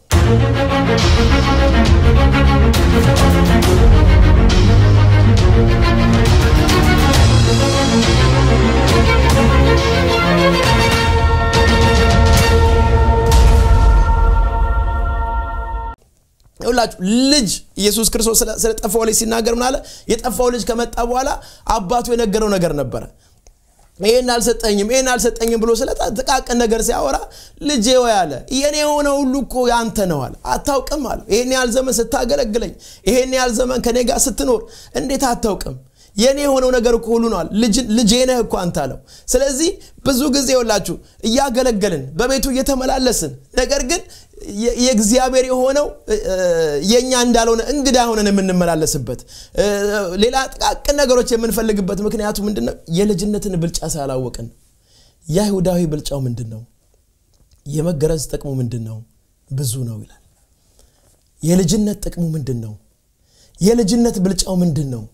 ሁላችሁ ልጅ ኢየሱስ ክርስቶስ ስለ ጠፋው ልጅ ሲናገር ምን አለ የጠፋው ልጅ ከመጣ በኋላ አባቱ የነገረው ነገር ነበረ ይህን አልሰጠኝም ይህን አልሰጠኝም ብሎ ስለ ጥቃቅን ነገር ሲያወራ ልጄ ወይ አለ የኔ የሆነ ሁሉ እኮ ያንተ ነው አለ አታውቅም አለ ይህን ያህል ዘመን ስታገለግለኝ ይህን ያህል ዘመን ከኔ ጋር ስትኖር እንዴት አታውቅም የኔ የሆነው ነገር እኮ ሁሉ ነዋል ልጄ ነህ እኮ አንተ አለው ስለዚህ ብዙ ጊዜ ወላችሁ እያገለገልን በቤቱ እየተመላለስን ነገር ግን የእግዚአብሔር የሆነው የእኛ እንዳልሆነ እንግዳ ሆነን የምንመላለስበት ሌላ ጥቃቅን ነገሮች የምንፈልግበት ምክንያቱ ምንድን ነው የልጅነትን ብልጫ ሳላወቅን የአይሁዳዊ ብልጫው ምንድን ነው የመገረዝ ጥቅሙ ምንድን ነው ብዙ ነው ይላል የልጅነት ጥቅሙ ምንድን ነው የልጅነት ብልጫው ምንድን ነው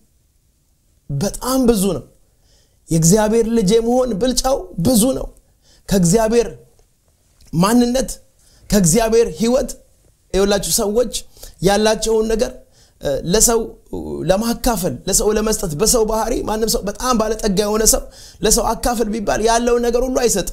በጣም ብዙ ነው የእግዚአብሔር ልጅ የመሆን ብልጫው ብዙ ነው ከእግዚአብሔር ማንነት ከእግዚአብሔር ህይወት የወላችሁ ሰዎች ያላቸውን ነገር ለሰው ለማካፈል ለሰው ለመስጠት በሰው ባህሪ ማንም ሰው በጣም ባለጠጋ የሆነ ሰው ለሰው አካፈል ቢባል ያለውን ነገር ሁሉ አይሰጥም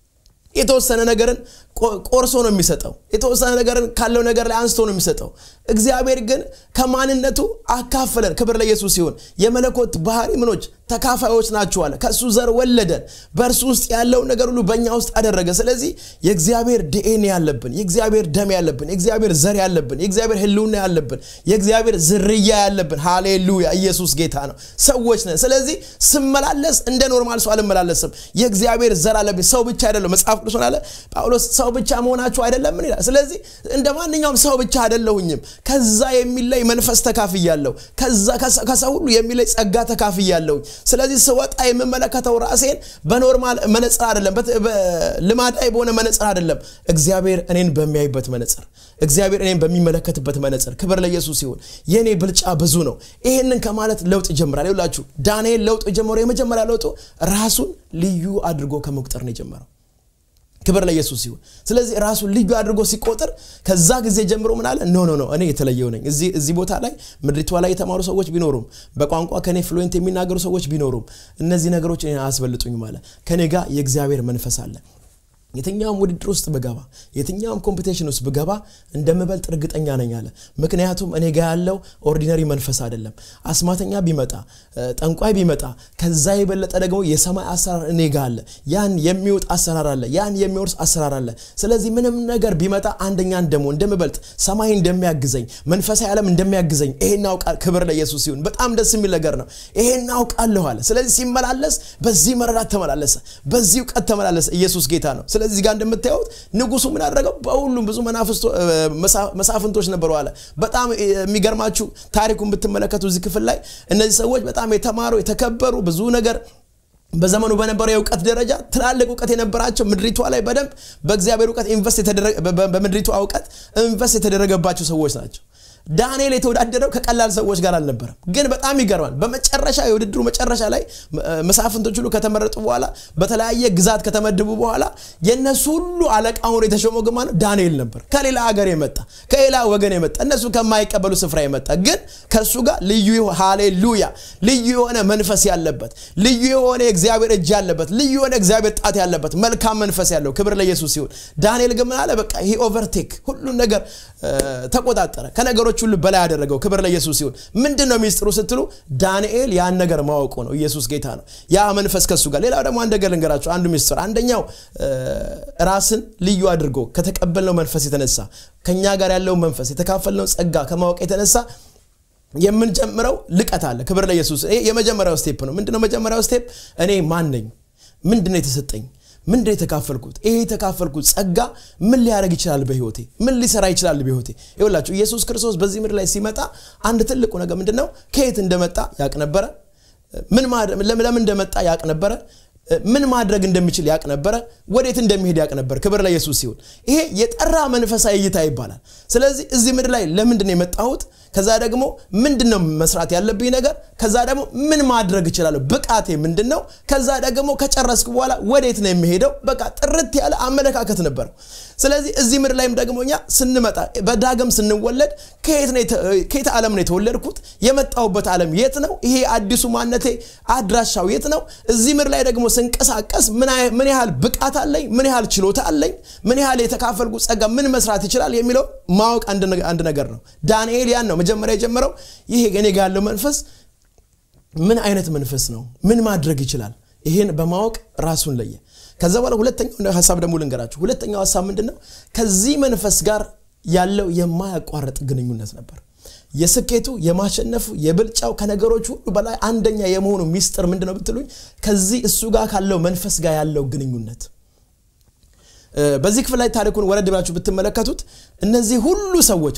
የተወሰነ ነገርን ቆርሶ ነው የሚሰጠው የተወሰነ ነገርን ካለው ነገር ላይ አንስቶ ነው የሚሰጠው እግዚአብሔር ግን ከማንነቱ አካፈለን ክብር ለኢየሱስ ሲሆን የመለኮት ባህሪ ምኖች ተካፋዮች ናችኋለ ከእሱ ዘር ወለደን በእርሱ ውስጥ ያለውን ነገር ሁሉ በእኛ ውስጥ አደረገ ስለዚህ የእግዚአብሔር ዲኤንኤ ያለብን የእግዚአብሔር ደም ያለብን የእግዚአብሔር ዘር ያለብን የእግዚአብሔር ህልውና ያለብን የእግዚአብሔር ዝርያ ያለብን ሃሌሉያ ኢየሱስ ጌታ ነው ሰዎች ነን ስለዚህ ስመላለስ እንደ ኖርማል ሰው አልመላለስም የእግዚአብሔር ዘር አለብኝ ሰው ብቻ አይደለም መጽሐፍ ቅዱስ አለ ጳውሎስ ሰው ብቻ መሆናችሁ አይደለም ምን ይላል ስለዚህ እንደ ማንኛውም ሰው ብቻ አይደለሁኝም ከዛ የሚለይ መንፈስ ተካፍያለሁ ከሰው ሁሉ የሚለይ ጸጋ ተካፍያለሁኝ ስለዚህ ስወጣ የምመለከተው ራሴን በኖርማል መነጽር አይደለም ልማዳዊ በሆነ መነጽር አይደለም እግዚአብሔር እኔን በሚያይበት መነጽር እግዚአብሔር እኔን በሚመለከትበት መነጽር ክብር ለኢየሱስ ሲሆን የእኔ ብልጫ ብዙ ነው ይህንን ከማለት ለውጥ ይጀምራል ይላችሁ ዳንኤል ለውጥ ጀምሮ የመጀመሪያ ለውጡ ራሱን ልዩ አድርጎ ከመቁጠር ነው የጀመረው ክብር ለኢየሱስ ሲሆን ስለዚህ ራሱን ልዩ አድርጎ ሲቆጥር ከዛ ጊዜ ጀምሮ ምን አለ ኖ ኖ ኖ እኔ የተለየው ነኝ እዚህ ቦታ ላይ ምድሪቷ ላይ የተማሩ ሰዎች ቢኖሩም በቋንቋ ከኔ ፍሉዌንት የሚናገሩ ሰዎች ቢኖሩም እነዚህ ነገሮች እኔን አያስበልጡኝም አለ ከኔ ጋር የእግዚአብሔር መንፈስ አለ የትኛውም ውድድር ውስጥ ብገባ የትኛውም ኮምፒቴሽን ውስጥ ብገባ እንደምበልጥ እርግጠኛ ነኝ አለ ምክንያቱም እኔ ጋ ያለው ኦርዲነሪ መንፈስ አይደለም አስማተኛ ቢመጣ ጠንቋይ ቢመጣ ከዛ የበለጠ ደግሞ የሰማይ አሰራር እኔ ጋ አለ ያን የሚወጥ አሰራር አለ ያን የሚወርስ አሰራር አለ ስለዚህ ምንም ነገር ቢመጣ አንደኛን ደግሞ እንደምበልጥ ሰማይ እንደሚያግዘኝ መንፈሳዊ ዓለም እንደሚያግዘኝ ይሄን አውቃል ክብር ለኢየሱስ ሲሆን በጣም ደስ የሚል ነገር ነው ይሄን አውቃለሁ አለ ስለዚህ ሲመላለስ በዚህ መረዳት ተመላለሰ በዚህ እውቀት ተመላለሰ ኢየሱስ ጌታ ነው ስለዚህ ጋር እንደምታዩት ንጉሱ ምን አደረገው በሁሉም ብዙ መሳፍንቶች ነበሩ አለ በጣም የሚገርማችሁ ታሪኩን ብትመለከቱ እዚህ ክፍል ላይ እነዚህ ሰዎች በጣም የተማሩ የተከበሩ ብዙ ነገር በዘመኑ በነበረው የእውቀት ደረጃ ትላልቅ እውቀት የነበራቸው ምድሪቷ ላይ በደንብ በእግዚአብሔር እውቀት ኢንቨስት በምድሪቷ እውቀት ኢንቨስት የተደረገባቸው ሰዎች ናቸው ዳንኤል የተወዳደረው ከቀላል ሰዎች ጋር አልነበረም ግን በጣም ይገርማል በመጨረሻ የውድድሩ መጨረሻ ላይ መሳፍንቶች ሁሉ ከተመረጡ በኋላ በተለያየ ግዛት ከተመደቡ በኋላ የእነሱ ሁሉ አለቃ ሆኖ የተሾመው ግማ ነው ዳንኤል ነበር ከሌላ ሀገር የመጣ ከሌላ ወገን የመጣ እነሱ ከማይቀበሉ ስፍራ የመጣ ግን ከእሱ ጋር ልዩ ሃሌሉያ ልዩ የሆነ መንፈስ ያለበት ልዩ የሆነ የእግዚአብሔር እጅ ያለበት ልዩ የሆነ እግዚአብሔር ጣት ያለበት መልካም መንፈስ ያለው ክብር ለኢየሱስ ሲሆን ዳንኤል ግን ምን አለ በቃ ይሄ ኦቨርቴክ ሁሉን ነገር ተቆጣጠረ ከነገሮች ሁሉ በላይ ያደረገው ክብር ለኢየሱስ ሲሆን ምንድን ነው ሚስጥሩ ስትሉ ዳንኤል ያን ነገር ማወቁ ነው ኢየሱስ ጌታ ነው ያ መንፈስ ከሱ ጋር ሌላው ደግሞ አንድ ነገር ልንገራቸው አንዱ ሚስጥር አንደኛው ራስን ልዩ አድርጎ ከተቀበልነው መንፈስ የተነሳ ከኛ ጋር ያለው መንፈስ የተካፈልነው ጸጋ ከማወቅ የተነሳ የምንጀምረው ልቀት አለ ክብር ለኢየሱስ ይሄ የመጀመሪያው ስቴፕ ነው ምንድነው መጀመሪያው ስቴፕ እኔ ማን ነኝ ምንድነው የተሰጠኝ ምንድን የተካፈልኩት ይሄ የተካፈልኩት ጸጋ ምን ሊያደረግ ይችላል በህይወቴ ምን ሊሰራ ይችላል በህይወቴ ይላችሁ ኢየሱስ ክርስቶስ በዚህ ምድር ላይ ሲመጣ አንድ ትልቁ ነገር ምንድን ነው ከየት እንደመጣ ያቅ ነበረ ለምን እንደመጣ ያቅ ነበረ ምን ማድረግ እንደሚችል ያቅ ነበረ ወዴት እንደሚሄድ ያቅ ነበር ክብር ለኢየሱስ ሲሆን ይሄ የጠራ መንፈሳዊ እይታ ይባላል ስለዚህ እዚህ ምድር ላይ ለምንድን ነው የመጣሁት ከዛ ደግሞ ምንድን ነው መስራት ያለብኝ ነገር ከዛ ደግሞ ምን ማድረግ እችላለሁ ብቃቴ ምንድን ነው ከዛ ደግሞ ከጨረስኩ በኋላ ወዴት ነው የሚሄደው በቃ ጥርት ያለ አመለካከት ነበረው ስለዚህ እዚህ ምድር ላይም ደግሞ እኛ ስንመጣ በዳግም ስንወለድ ከየት ዓለም ነው የተወለድኩት የመጣሁበት ዓለም የት ነው ይሄ አዲሱ ማነቴ አድራሻው የት ነው እዚህ ምድር ላይ ደግሞ ስንቀሳቀስ ምን ያህል ብቃት አለኝ ምን ያህል ችሎታ አለኝ ምን ያህል የተካፈልኩ ጸጋ ምን መስራት ይችላል የሚለው ማወቅ አንድ ነገር ነው ዳንኤል ያን ነው መጀመሪያ የጀመረው ይሄ እኔ ጋር ያለው መንፈስ ምን አይነት መንፈስ ነው ምን ማድረግ ይችላል ይህን በማወቅ ራሱን ለየ ከዛ በኋላ ሁለተኛው ሀሳብ ደግሞ ልንገራችሁ ሁለተኛው ሀሳብ ምንድን ነው ከዚህ መንፈስ ጋር ያለው የማያቋርጥ ግንኙነት ነበር የስኬቱ የማሸነፉ የብልጫው ከነገሮች ሁሉ በላይ አንደኛ የመሆኑ ሚስጥር ምንድን ነው ብትሉኝ ከዚህ እሱ ጋር ካለው መንፈስ ጋር ያለው ግንኙነት በዚህ ክፍል ላይ ታሪኩን ወረድ ብላችሁ ብትመለከቱት እነዚህ ሁሉ ሰዎች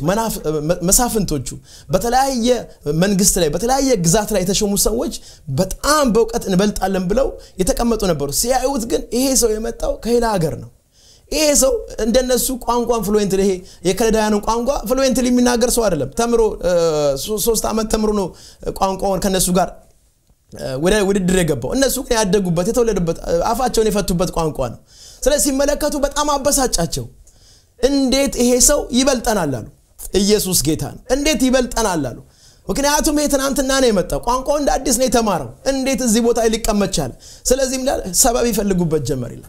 መሳፍንቶቹ በተለያየ መንግስት ላይ በተለያየ ግዛት ላይ የተሾሙ ሰዎች በጣም በእውቀት እንበልጣለን ብለው የተቀመጡ ነበሩ ሲያዩት ግን ይሄ ሰው የመጣው ከሌላ ሀገር ነው ይሄ ሰው እንደነሱ ቋንቋን ፍሉዌንት ይሄ የከለዳውያንን ቋንቋ ፍሉዌንት የሚናገር ሰው አይደለም ተምሮ ሶስት ዓመት ተምሮ ነው ቋንቋውን ከነሱ ጋር ወደ ውድድር የገባው እነሱ ግን ያደጉበት የተወለዱበት አፋቸውን የፈቱበት ቋንቋ ነው ስለዚህ ሲመለከቱ በጣም አበሳጫቸው እንዴት ይሄ ሰው ይበልጠናል አሉ ኢየሱስ ጌታ ነው እንዴት ይበልጠናል አሉ ምክንያቱም ይሄ ትናንትና ነው የመጣው ቋንቋው እንደ አዲስ ነው የተማረው እንዴት እዚህ ቦታ ሊቀመጥ ቻለ ስለዚህ ሰበብ ይፈልጉበት ጀመር ይላል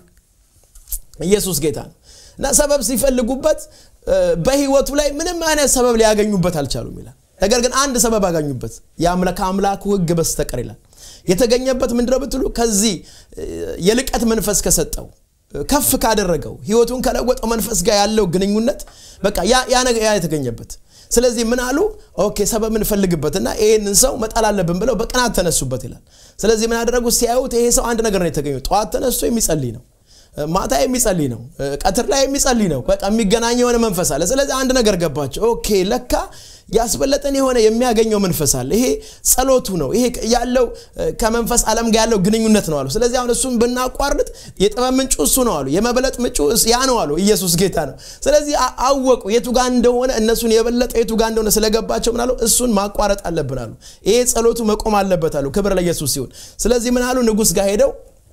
ኢየሱስ ጌታ ነው እና ሰበብ ሲፈልጉበት በህይወቱ ላይ ምንም አይነት ሰበብ ሊያገኙበት አልቻሉም ይላል ነገር ግን አንድ ሰበብ አገኙበት ከአምላኩ ህግ በስተቀር ይላል የተገኘበት ምንድነው ብትሉ ከዚህ የልቀት መንፈስ ከሰጠው ከፍ ካደረገው ህይወቱን ከለወጠው መንፈስ ጋር ያለው ግንኙነት በቃ ያ ነገር ያ የተገኘበት ስለዚህ ምን አሉ ኦኬ ሰበብ እንፈልግበትና ይህንን ሰው መጣል አለብን ብለው በቅናት ተነሱበት ይላል ስለዚህ ምን አደረጉ ሲያዩት ይሄ ሰው አንድ ነገር ነው የተገኘው ጠዋት ተነስቶ የሚጸልይ ነው ማታ የሚጸልይ ነው ቀትር ላይ የሚጸልይ ነው በቃ የሚገናኝ የሆነ መንፈስ አለ ስለዚህ አንድ ነገር ገባቸው ኦኬ ለካ ያስበለጠን የሆነ የሚያገኘው መንፈስ አለ ይሄ ጸሎቱ ነው ይሄ ያለው ከመንፈስ ዓለም ጋር ያለው ግንኙነት ነው አሉ ስለዚህ አሁን እሱን ብናቋርጥ የጥበብ ምንጩ እሱ ነው አሉ የመበለጥ ምንጩ ያ ነው አሉ ኢየሱስ ጌታ ነው ስለዚህ አወቁ የቱ ጋር እንደሆነ እነሱን የበለጠ የቱ ጋር እንደሆነ ስለገባቸው ምን አሉ እሱን ማቋረጥ አለብን አሉ ይሄ ጸሎቱ መቆም አለበት አሉ ክብር ለኢየሱስ ሲሆን ስለዚህ ምን አሉ ንጉስ ጋር ሄደው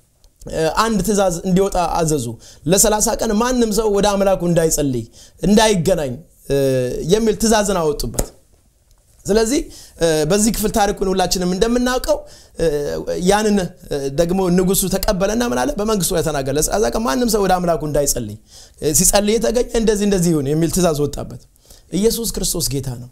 አንድ ትእዛዝ እንዲወጣ አዘዙ ለሰላሳ ቀን ማንም ሰው ወደ አምላኩ እንዳይጸልይ እንዳይገናኝ የሚል ትእዛዝን አወጡበት ስለዚህ በዚህ ክፍል ታሪኩን ሁላችንም እንደምናውቀው ያንን ደግሞ ንጉሱ ተቀበለና ምን አለ በመንግስቱ ላይ ተናገረ ለሰላሳ ቀን ማንም ሰው ወደ አምላኩ እንዳይጸልይ ሲጸልይ የተገኘ እንደዚህ እንደዚህ ይሁን የሚል ትእዛዝ ወጣበት ኢየሱስ ክርስቶስ ጌታ ነው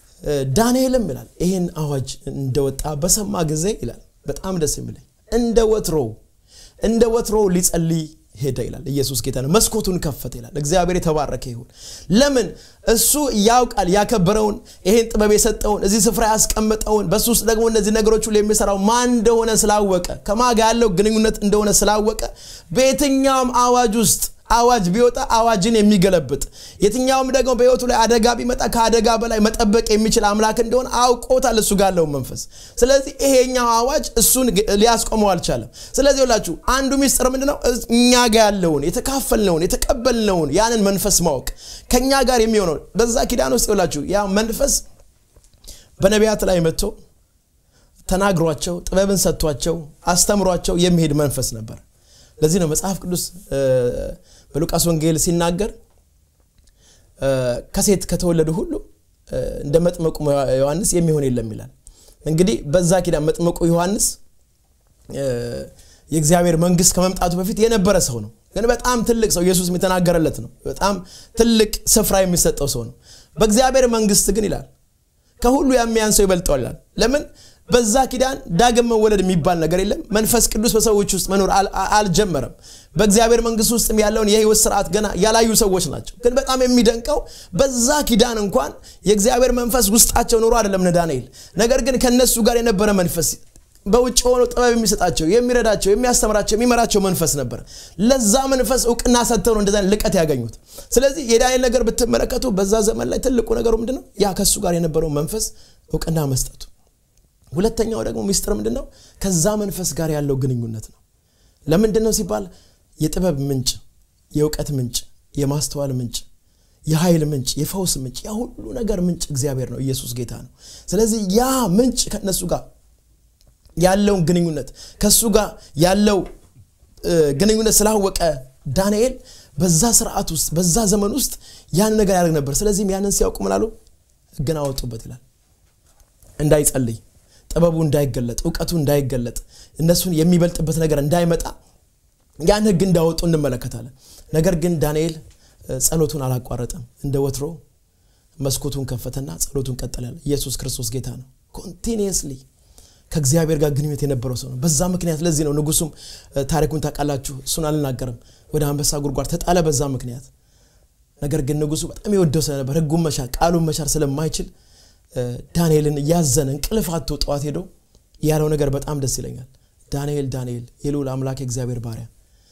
ዳንኤልም ይላል ይህን አዋጅ እንደወጣ በሰማ ጊዜ ይላል በጣም ደስ የሚለኝ እንደ ወትሮው እንደ ወትሮው ሊጸልይ ሄደ ይላል ኢየሱስ ጌታ ነው መስኮቱን ከፈተ ይላል እግዚአብሔር የተባረከ ይሁን ለምን እሱ ያውቃል ያከበረውን ይሄን ጥበብ የሰጠውን እዚህ ስፍራ ያስቀመጠውን በሱ ውስጥ ደግሞ እነዚህ ነገሮች ሁሉ የሚሰራው ማን እንደሆነ ስላወቀ ከማጋ ያለው ግንኙነት እንደሆነ ስላወቀ በየትኛውም አዋጅ ውስጥ አዋጅ ቢወጣ አዋጅን የሚገለብጥ የትኛውም ደግሞ በህይወቱ ላይ አደጋ ቢመጣ ከአደጋ በላይ መጠበቅ የሚችል አምላክ እንደሆነ አውቆታል እሱ ጋር ያለውን መንፈስ ስለዚህ ይሄኛው አዋጅ እሱን ሊያስቆመው አልቻለም ስለዚህ ሁላችሁ አንዱ ሚስጥር ምንድነው እኛ ጋር ያለውን የተካፈልነውን የተቀበልነውን ያንን መንፈስ ማወቅ ከእኛ ጋር የሚሆነው በዛ ኪዳን ውስጥ ይላችሁ ያ መንፈስ በነቢያት ላይ መጥቶ ተናግሯቸው ጥበብን ሰጥቷቸው አስተምሯቸው የሚሄድ መንፈስ ነበር ለዚህ ነው መጽሐፍ ቅዱስ በሉቃስ ወንጌል ሲናገር ከሴት ከተወለዱ ሁሉ እንደ መጥመቁ ዮሐንስ የሚሆን የለም ይላል እንግዲህ በዛ ኪዳን መጥመቁ ዮሐንስ የእግዚአብሔር መንግስት ከመምጣቱ በፊት የነበረ ሰው ነው ግን በጣም ትልቅ ሰው ኢየሱስ የተናገረለት ነው በጣም ትልቅ ስፍራ የሚሰጠው ሰው ነው በእግዚአብሔር መንግስት ግን ይላል ከሁሉ የሚያን ሰው ይበልጠዋል ይላል ለምን በዛ ኪዳን ዳግም መወለድ የሚባል ነገር የለም መንፈስ ቅዱስ በሰዎች ውስጥ መኖር አልጀመረም በእግዚአብሔር መንግስት ውስጥ ያለውን የህይወት ስርዓት ገና ያላዩ ሰዎች ናቸው ግን በጣም የሚደንቀው በዛ ኪዳን እንኳን የእግዚአብሔር መንፈስ ውስጣቸው ኖሮ አይደለም ዳንኤል ነገር ግን ከነሱ ጋር የነበረ መንፈስ በውጭ ሆኖ ጥበብ የሚሰጣቸው የሚረዳቸው የሚያስተምራቸው የሚመራቸው መንፈስ ነበር ለዛ መንፈስ እውቅና ሰጥተው ነው እንደዛ ልቀት ያገኙት ስለዚህ የዳንኤል ነገር ብትመለከቱ በዛ ዘመን ላይ ትልቁ ነገሩ ምንድነው ያ ከሱ ጋር የነበረው መንፈስ እውቅና መስጠቱ ሁለተኛው ደግሞ ሚስጥር ምንድን ነው ከዛ መንፈስ ጋር ያለው ግንኙነት ነው ለምንድን ነው ሲባል የጥበብ ምንጭ የእውቀት ምንጭ የማስተዋል ምንጭ የኃይል ምንጭ የፈውስ ምንጭ ያ ሁሉ ነገር ምንጭ እግዚአብሔር ነው ኢየሱስ ጌታ ነው ስለዚህ ያ ምንጭ ከነሱ ጋር ያለውን ግንኙነት ከሱ ጋር ያለው ግንኙነት ስላወቀ ዳንኤል በዛ ስርዓት ውስጥ በዛ ዘመን ውስጥ ያን ነገር ያደርግ ነበር ስለዚህም ያንን ሲያውቁ ምናሉ ህግን አወጡበት ይላል እንዳይጸልይ ጥበቡ እንዳይገለጥ እውቀቱ እንዳይገለጥ እነሱን የሚበልጥበት ነገር እንዳይመጣ ያን ህግ እንዳወጡ እንመለከታለን ነገር ግን ዳንኤል ጸሎቱን አላቋረጠም እንደ ወትሮ መስኮቱን ከፈተና ጸሎቱን ቀጠላል ኢየሱስ ክርስቶስ ጌታ ነው ኮንቲኒየስሊ ከእግዚአብሔር ጋር ግንኙነት የነበረው ሰው ነው በዛ ምክንያት ለዚህ ነው ንጉሱም ታሪኩን ታውቃላችሁ እሱን አልናገርም ወደ አንበሳ ጉድጓድ ተጣለ በዛ ምክንያት ነገር ግን ንጉሱ በጣም የወደው ስለነበር ህጉን መሻር ቃሉን መሻር ስለማይችል ዳንኤልን እያዘነ እንቅልፍ አቶ ጠዋት ሄዶ ያለው ነገር በጣም ደስ ይለኛል ዳንኤል ዳንኤል የልዑል አምላክ እግዚአብሔር ባሪያ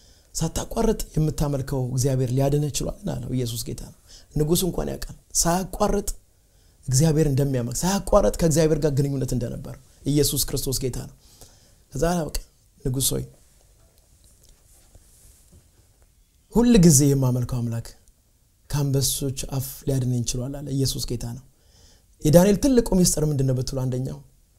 ሳታቋርጥ የምታመልከው እግዚአብሔር ሊያድነ ችሏል አለው ኢየሱስ ጌታ ነው ንጉሱ እንኳን ያውቃል ሳያቋርጥ እግዚአብሔር እንደሚያመልክ ሳያቋርጥ ከእግዚአብሔር ጋር ግንኙነት እንደነበር ኢየሱስ ክርስቶስ ጌታ ነው ከዛ በቃ ንጉሥ ሆይ ሁል ጊዜ የማመልከው አምላክ ከአንበሶች አፍ ሊያድነኝ ችሏል አለ ኢየሱስ ጌታ ነው የዳንኤል ትልቁ ሚስጥር ምንድን ነው ብትሉ አንደኛው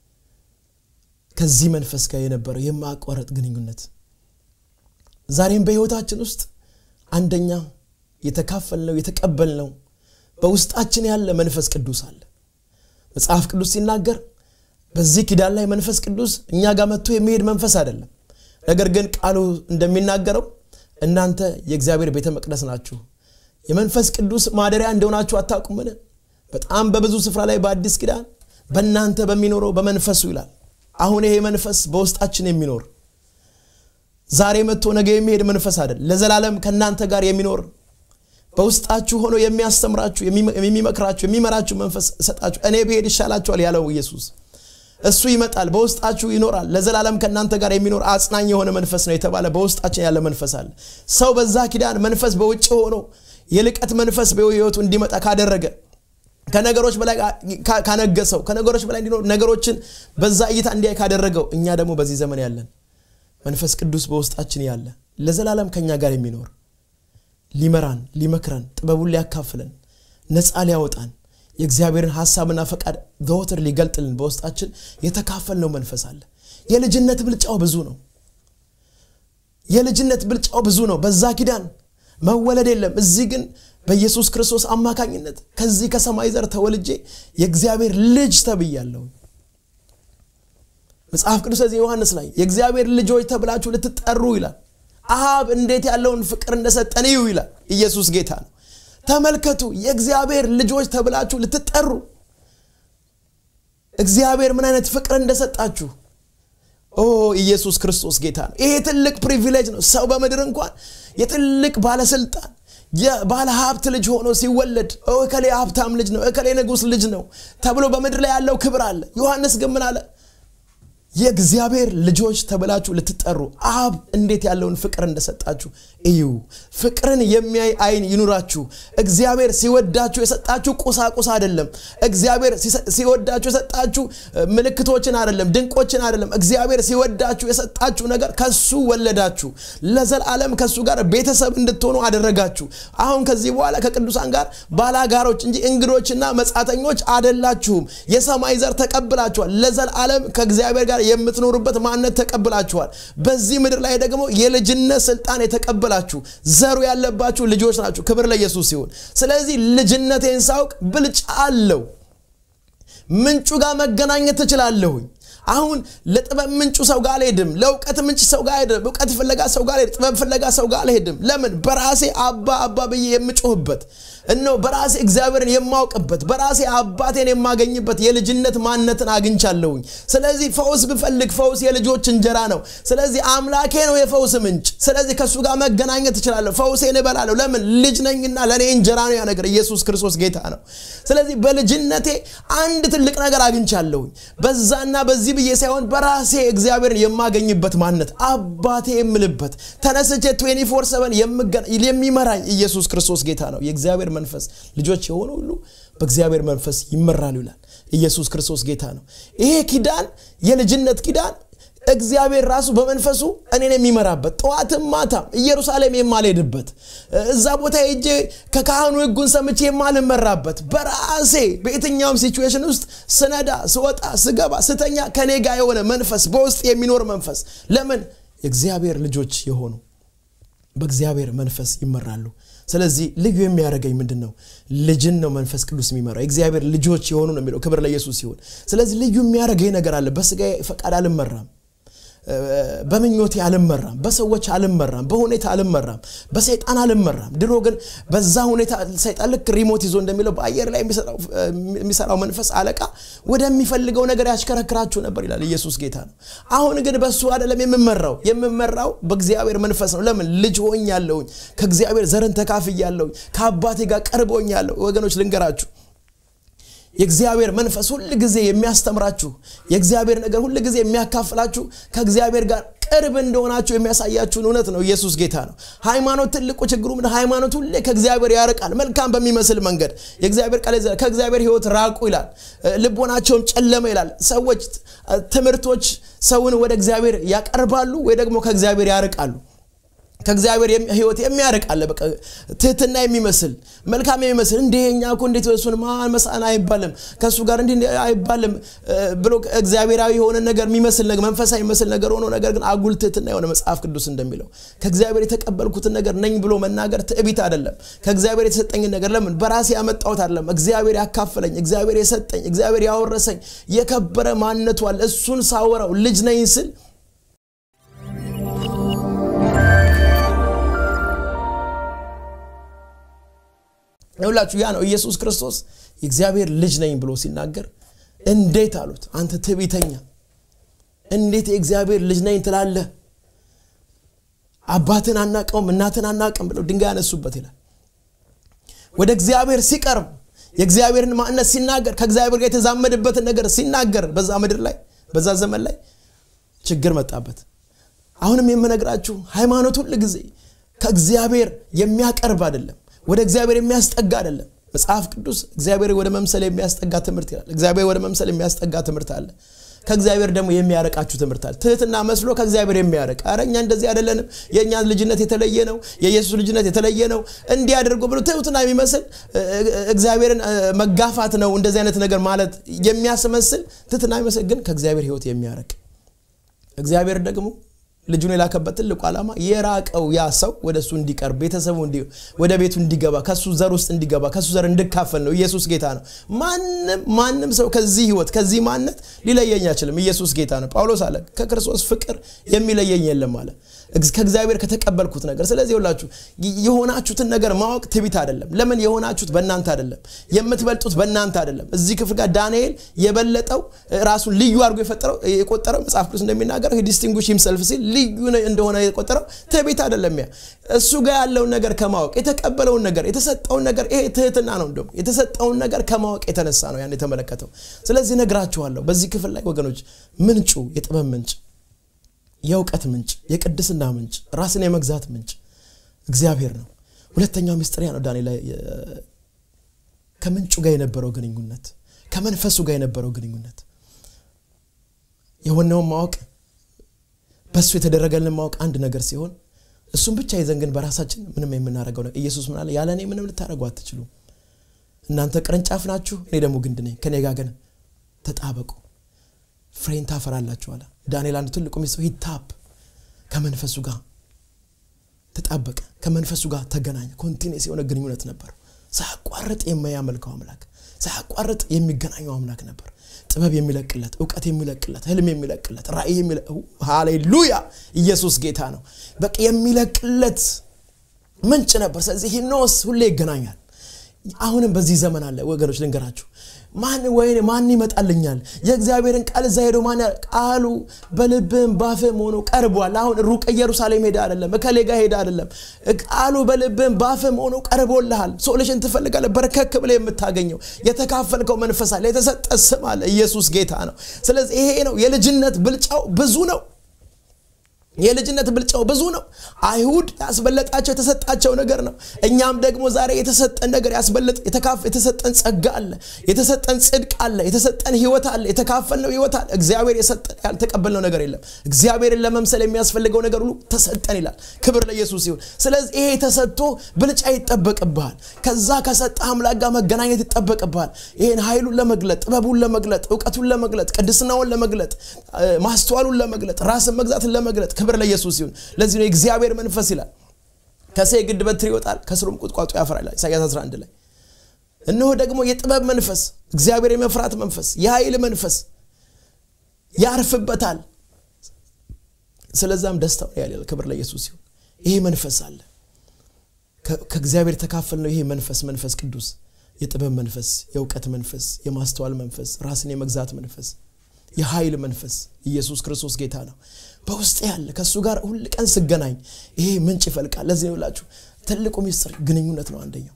ከዚህ መንፈስ ጋር የነበረው የማቋረጥ ግንኙነት ዛሬም በህይወታችን ውስጥ አንደኛ የተካፈልነው የተቀበልነው በውስጣችን ያለ መንፈስ ቅዱስ አለ መጽሐፍ ቅዱስ ሲናገር በዚህ ኪዳን ላይ መንፈስ ቅዱስ እኛ ጋር መጥቶ የሚሄድ መንፈስ አይደለም ነገር ግን ቃሉ እንደሚናገረው እናንተ የእግዚአብሔር ቤተ መቅደስ ናችሁ የመንፈስ ቅዱስ ማደሪያ እንደሆናችሁ አታውቁምን በጣም በብዙ ስፍራ ላይ በአዲስ ኪዳን በእናንተ በሚኖረው በመንፈሱ ይላል አሁን ይሄ መንፈስ በውስጣችን የሚኖር ዛሬ መጥቶ ነገ የሚሄድ መንፈስ አይደል ለዘላለም ከእናንተ ጋር የሚኖር በውስጣችሁ ሆኖ የሚያስተምራችሁ የሚመክራችሁ የሚመራችሁ መንፈስ እሰጣችሁ እኔ ብሄድ ይሻላችኋል ያለው ኢየሱስ እሱ ይመጣል በውስጣችሁ ይኖራል ለዘላለም ከእናንተ ጋር የሚኖር አጽናኝ የሆነ መንፈስ ነው የተባለ በውስጣችን ያለ መንፈስ አለ ሰው በዛ ኪዳን መንፈስ በውጭ ሆኖ የልቀት መንፈስ በህይወቱ እንዲመጣ ካደረገ ከነገሮች በላይ ካነገሰው ከነገሮች በላይ እንዲኖር ነገሮችን በዛ እይታ እንዲያይ ካደረገው እኛ ደግሞ በዚህ ዘመን ያለን መንፈስ ቅዱስ በውስጣችን ያለ ለዘላለም ከኛ ጋር የሚኖር ሊመራን ሊመክረን ጥበቡን ሊያካፍለን ነፃ ሊያወጣን የእግዚአብሔርን ሀሳብና ፈቃድ ዘወትር ሊገልጥልን በውስጣችን የተካፈልነው መንፈስ አለ የልጅነት ብልጫው ብዙ ነው የልጅነት ብልጫው ብዙ ነው በዛ ኪዳን መወለድ የለም እዚህ ግን በኢየሱስ ክርስቶስ አማካኝነት ከዚህ ከሰማይ ዘር ተወልጄ የእግዚአብሔር ልጅ ተብያለሁ መጽሐፍ ቅዱስ እዚህ ዮሐንስ ላይ የእግዚአብሔር ልጆች ተብላችሁ ልትጠሩ ይላል አብ እንዴት ያለውን ፍቅር እንደሰጠን እዩ ይላል ኢየሱስ ጌታ ነው ተመልከቱ የእግዚአብሔር ልጆች ተብላችሁ ልትጠሩ እግዚአብሔር ምን አይነት ፍቅር እንደሰጣችሁ ኦ ኢየሱስ ክርስቶስ ጌታ ነው ይሄ ትልቅ ፕሪቪሌጅ ነው ሰው በምድር እንኳን የትልቅ ባለስልጣን የባለ ሀብት ልጅ ሆኖ ሲወለድ እከሌ ሀብታም ልጅ ነው እከሌ ንጉስ ልጅ ነው ተብሎ በምድር ላይ ያለው ክብር አለ ዮሐንስ ግን ምን አለ የእግዚአብሔር ልጆች ተብላችሁ ልትጠሩ አብ እንዴት ያለውን ፍቅር እንደሰጣችሁ እዩ ፍቅርን የሚያይ አይን ይኑራችሁ እግዚአብሔር ሲወዳችሁ የሰጣችሁ ቁሳቁስ አይደለም እግዚአብሔር ሲወዳችሁ የሰጣችሁ ምልክቶችን አይደለም ድንቆችን አይደለም እግዚአብሔር ሲወዳችሁ የሰጣችሁ ነገር ከሱ ወለዳችሁ ለዘላለም ከሱ ጋር ቤተሰብ እንድትሆኑ አደረጋችሁ አሁን ከዚህ በኋላ ከቅዱሳን ጋር ባላጋሮች እንጂ እንግዶችና መጻተኞች አደላችሁም የሰማይ ዘር ተቀብላችኋል ለዘላለም ከእግዚአብሔር ጋር የምትኖሩበት ማንነት ተቀብላችኋል በዚህ ምድር ላይ ደግሞ የልጅነት ስልጣን የተቀበላችሁ ዘሩ ያለባችሁ ልጆች ናችሁ ክብር ለኢየሱስ ሲሆን ስለዚህ ልጅነቴን ሳውቅ ብልጫ አለው ምንጩ ጋር መገናኘት ትችላለሁኝ አሁን ለጥበብ ምንጩ ሰው ጋር አልሄድም ለእውቀት ምንጭ ሰው ጋር አልሄድም እውቀት ፍለጋ ሰው ጋር አልሄድም ጥበብ ፍለጋ ሰው ጋር አልሄድም ለምን በራሴ አባ አባ ብዬ የምጮህበት እነሆ በራሴ እግዚአብሔርን የማውቅበት በራሴ አባቴን የማገኝበት የልጅነት ማንነትን አግኝቻለሁኝ ስለዚህ ፈውስ ብፈልግ ፈውስ የልጆች እንጀራ ነው ስለዚህ አምላኬ ነው የፈውስ ምንጭ ስለዚህ ከእሱ ጋር መገናኘት እችላለሁ ፈውሴን እበላለሁ ለምን ልጅ ነኝና ለእኔ እንጀራ ነው ያ ነገር ኢየሱስ ክርስቶስ ጌታ ነው ስለዚህ በልጅነቴ አንድ ትልቅ ነገር አግኝቻለሁኝ በዛና በዚህ ብዬ ሳይሆን በራሴ እግዚአብሔርን የማገኝበት ማንነት አባቴ የምልበት ተነስቼ 24 የሚመራኝ ኢየሱስ ክርስቶስ ጌታ ነው የእግዚአብሔር መንፈስ ልጆች የሆኑ ሁሉ በእግዚአብሔር መንፈስ ይመራሉ ይላል ኢየሱስ ክርስቶስ ጌታ ነው ይሄ ኪዳን የልጅነት ኪዳን እግዚአብሔር ራሱ በመንፈሱ እኔን የሚመራበት ጠዋትም ማታም ኢየሩሳሌም የማልሄድበት እዛ ቦታ ሄጄ ከካህኑ ህጉን ሰምቼ የማልመራበት በራሴ በየትኛውም ሲቹዌሽን ውስጥ ስነዳ ስወጣ ስገባ ስተኛ ከኔ ጋር የሆነ መንፈስ በውስጥ የሚኖር መንፈስ ለምን የእግዚአብሔር ልጆች የሆኑ በእግዚአብሔር መንፈስ ይመራሉ ስለዚህ ልዩ የሚያደርገኝ ምንድን ነው ልጅን ነው መንፈስ ቅዱስ የሚመራው የእግዚአብሔር ልጆች የሆኑ ነው የሚለው ክብር ለኢየሱስ ሲሆን ስለዚህ ልዩ የሚያደርገኝ ነገር አለ በስጋ ፈቃድ አልመራም በምኞቴ አልመራም በሰዎች አልመራም በሁኔታ አልመራም በሰይጣን አልመራም ድሮ ግን በዛ ሁኔታ ሰይጣን ልክ ሪሞት ይዞ እንደሚለው በአየር ላይ የሚሰራው መንፈስ አለቃ ወደሚፈልገው ነገር ያሽከረክራችሁ ነበር ይላል ኢየሱስ ጌታ ነው አሁን ግን በሱ አይደለም የምመራው የምመራው በእግዚአብሔር መንፈስ ነው ለምን ልጅ ሆኝ ያለውኝ ከእግዚአብሔር ዘርን ተካፍ ያለውኝ ከአባቴ ጋር ቀርቦኝ ያለው ወገኖች ልንገራችሁ የእግዚአብሔር መንፈስ ሁል ጊዜ የሚያስተምራችሁ የእግዚአብሔር ነገር ሁል ጊዜ የሚያካፍላችሁ ከእግዚአብሔር ጋር ቅርብ እንደሆናችሁ የሚያሳያችሁን እውነት ነው ኢየሱስ ጌታ ነው ሃይማኖት ትልቁ ችግሩ ምን ሃይማኖት ሁሌ ከእግዚአብሔር ያርቃል መልካም በሚመስል መንገድ የእግዚአብሔር ቃል ከእግዚአብሔር ህይወት ራቁ ይላል ልቦናቸውም ጨለመ ይላል ሰዎች ትምህርቶች ሰውን ወደ እግዚአብሔር ያቀርባሉ ወይ ደግሞ ከእግዚአብሔር ያርቃሉ ከእግዚአብሔር ህይወት የሚያርቅ አለ በቃ ትህትና የሚመስል መልካም የሚመስል እንዴ እኛ እኮ እንዴት እሱን ማን መሳን አይባልም ከእሱ ጋር እንዲህ አይባልም ብሎ እግዚአብሔራዊ የሆነ ነገር የሚመስል ነገር መንፈሳዊ የሚመስል ነገር ሆኖ ነገር ግን አጉል ትህትና የሆነ መጽሐፍ ቅዱስ እንደሚለው ከእግዚአብሔር የተቀበልኩትን ነገር ነኝ ብሎ መናገር ትዕቢት አይደለም ከእግዚአብሔር የተሰጠኝን ነገር ለምን በራሴ ያመጣሁት አይደለም እግዚአብሔር ያካፈለኝ እግዚአብሔር የሰጠኝ እግዚአብሔር ያወረሰኝ የከበረ ማንነቱ አለ እሱን ሳወራው ልጅ ነኝ ስል ይሁላችሁ ያ ነው ኢየሱስ ክርስቶስ የእግዚአብሔር ልጅ ነኝ ብሎ ሲናገር እንዴት አሉት አንተ ትዕቢተኛ እንዴት የእግዚአብሔር ልጅ ነኝ ትላለህ አባትን አናቀውም እናትን አናቅም ብለው ድንጋይ ያነሱበት ይላል ወደ እግዚአብሔር ሲቀርብ የእግዚአብሔርን ማንነት ሲናገር ከእግዚአብሔር ጋር የተዛመድበትን ነገር ሲናገር በዛ ምድር ላይ በዛ ዘመን ላይ ችግር መጣበት አሁንም የምነግራችሁ ሃይማኖት ሁል ጊዜ ከእግዚአብሔር የሚያቀርብ አይደለም ወደ እግዚአብሔር የሚያስጠጋ አይደለም መጽሐፍ ቅዱስ እግዚአብሔር ወደ መምሰል የሚያስጠጋ ትምህርት ይላል እግዚአብሔር ወደ መምሰል የሚያስጠጋ ትምህርት አለ ከእግዚአብሔር ደግሞ የሚያረቃችሁ ትምህርት አለ ትህትና መስሎ ከእግዚአብሔር የሚያረቅ አረ እኛ እንደዚህ አይደለንም የእኛ ልጅነት የተለየ ነው የኢየሱስ ልጅነት የተለየ ነው እንዲህ አድርጎ ብሎ ትህትና የሚመስል እግዚአብሔርን መጋፋት ነው እንደዚህ አይነት ነገር ማለት የሚያስመስል ትህትና የሚመስል ግን ከእግዚአብሔር ህይወት የሚያረቅ እግዚአብሔር ደግሞ ልጁን የላከበት ትልቁ ዓላማ የራቀው ያ ሰው ወደ እሱ እንዲቀርብ ቤተሰቡ ወደ ቤቱ እንዲገባ ከሱ ዘር ውስጥ እንዲገባ ከሱ ዘር እንድካፈል ነው ኢየሱስ ጌታ ነው ማንም ማንም ሰው ከዚህ ህይወት ከዚህ ማነት ሊለየኝ አይችልም ኢየሱስ ጌታ ነው ጳውሎስ አለ ከክርስቶስ ፍቅር የሚለየኝ የለም አለ ከእግዚአብሔር ከተቀበልኩት ነገር ስለዚህ ሁላችሁ የሆናችሁትን ነገር ማወቅ ትቢት አይደለም ለምን የሆናችሁት በእናንተ አይደለም የምትበልጡት በእናንተ አይደለም እዚህ ክፍል ጋር ዳንኤል የበለጠው ራሱን ልዩ አድርጎ የፈጠረው የቆጠረው መጽሐፍ ቅዱስ እንደሚናገረው ዲስቲንጉሽ ሂምሰልፍ ሲል ልዩ እንደሆነ የቆጠረው ትቢት አይደለም ያ እሱ ጋር ያለውን ነገር ከማወቅ የተቀበለውን ነገር የተሰጠውን ነገር ይሄ ትህትና ነው እንደውም የተሰጠውን ነገር ከማወቅ የተነሳ ነው ያን የተመለከተው ስለዚህ ነግራችኋለሁ በዚህ ክፍል ላይ ወገኖች ምንጩ የጥበብ ምንጭ የእውቀት ምንጭ የቅድስና ምንጭ ራስን የመግዛት ምንጭ እግዚአብሔር ነው ሁለተኛው ሚስጥሪያ ነው ዳንኤል ከምንጩ ጋር የነበረው ግንኙነት ከመንፈሱ ጋር የነበረው ግንኙነት የሆነውን ማወቅ በእሱ የተደረገልን ማወቅ አንድ ነገር ሲሆን እሱም ብቻ ይዘን ግን በራሳችን ምንም የምናደርገው ነው ኢየሱስ ምን አለ ያለ እኔ ምንም ልታደረጉ አትችሉም እናንተ ቅርንጫፍ ናችሁ እኔ ደግሞ ግንድ ነኝ ከኔ ጋር ግን ተጣበቁ ፍሬን ታፈራላችሁ አለ ዳንኤል አንዱ ትልቁ ሚስጥሩ ሂታፕ ከመንፈሱ ጋር ተጣበቀ ከመንፈሱ ጋር ተገናኘ ኮንቲኔስ የሆነ ግንኙነት ነበር ሳያቋርጥ የሚያመልከው አምላክ ሳያቋርጥ የሚገናኘው አምላክ ነበር ጥበብ የሚለቅለት እውቀት የሚለቅለት ህልም የሚለቅለት ራእይ ሃሌሉያ ኢየሱስ ጌታ ነው በቃ የሚለቅለት ምንጭ ነበር ስለዚህ ሂኖስ ሁሌ ይገናኛል አሁንም በዚህ ዘመን አለ ወገኖች ልንገራችሁ ማን ወይ ማን ይመጣልኛል የእግዚአብሔርን ቃል እዛ ሄዶ ማን ቃሉ በልብህም ባፍህም ሆኖ ቀርቧል አሁን ሩቅ ኢየሩሳሌም ሄደ አይደለም እከሌ ጋር ሄደ አይደለም ቃሉ በልብህም ባፍህም ሆኖ ቀርቦልሃል ሶሉሽን ትፈልጋለህ በርከክ ብለ የምታገኘው የተካፈልከው መንፈስ አለ የተሰጠ ስም አለ ኢየሱስ ጌታ ነው ስለዚህ ይሄ ነው የልጅነት ብልጫው ብዙ ነው የልጅነት ብልጫው ብዙ ነው አይሁድ ያስበለጣቸው የተሰጣቸው ነገር ነው እኛም ደግሞ ዛሬ የተሰጠን ነገር ያስበለጥ የተሰጠን ጸጋ አለ የተሰጠን ጽድቅ አለ የተሰጠን ህይወት አለ የተካፈልነው ህይወት አለ እግዚአብሔር የሰጠን ያልተቀበልነው ነገር የለም እግዚአብሔርን ለመምሰል የሚያስፈልገው ነገር ሁሉ ተሰጠን ይላል ክብር ለኢየሱስ ይሁን ስለዚህ ይሄ ተሰጥቶ ብልጫ ይጠበቅብሃል ከዛ ከሰጠ አምላክ ጋር መገናኘት ይጠበቅብሃል ይህን ኃይሉን ለመግለጥ ጥበቡን ለመግለጥ እውቀቱን ለመግለጥ ቅድስናውን ለመግለጥ ማስተዋሉን ለመግለጥ ራስን መግዛትን ለመግለጥ ክብር ለኢየሱስ ይሁን ለዚህ ነው የእግዚአብሔር መንፈስ ይላል ከሴ ግድ በትር ይወጣል ከስሩም ቁጥቋጦ ያፈራል ኢሳያስ 11 ላይ እነሆ ደግሞ የጥበብ መንፈስ እግዚአብሔር የመፍራት መንፈስ የኃይል መንፈስ ያርፍበታል ስለዛም ደስታው ያል ክብር ለኢየሱስ ይሁን ይሄ መንፈስ አለ ከእግዚአብሔር ተካፈል ነው ይሄ መንፈስ መንፈስ ቅዱስ የጥበብ መንፈስ የእውቀት መንፈስ የማስተዋል መንፈስ ራስን የመግዛት መንፈስ የኃይል መንፈስ ኢየሱስ ክርስቶስ ጌታ ነው በውስጥ ያለ ከእሱ ጋር ሁል ቀን ስገናኝ ይሄ ምንጭ ይፈልቃል ለዚህ ነው ላችሁ ትልቁ ሚስጥር ግንኙነት ነው አንደኛው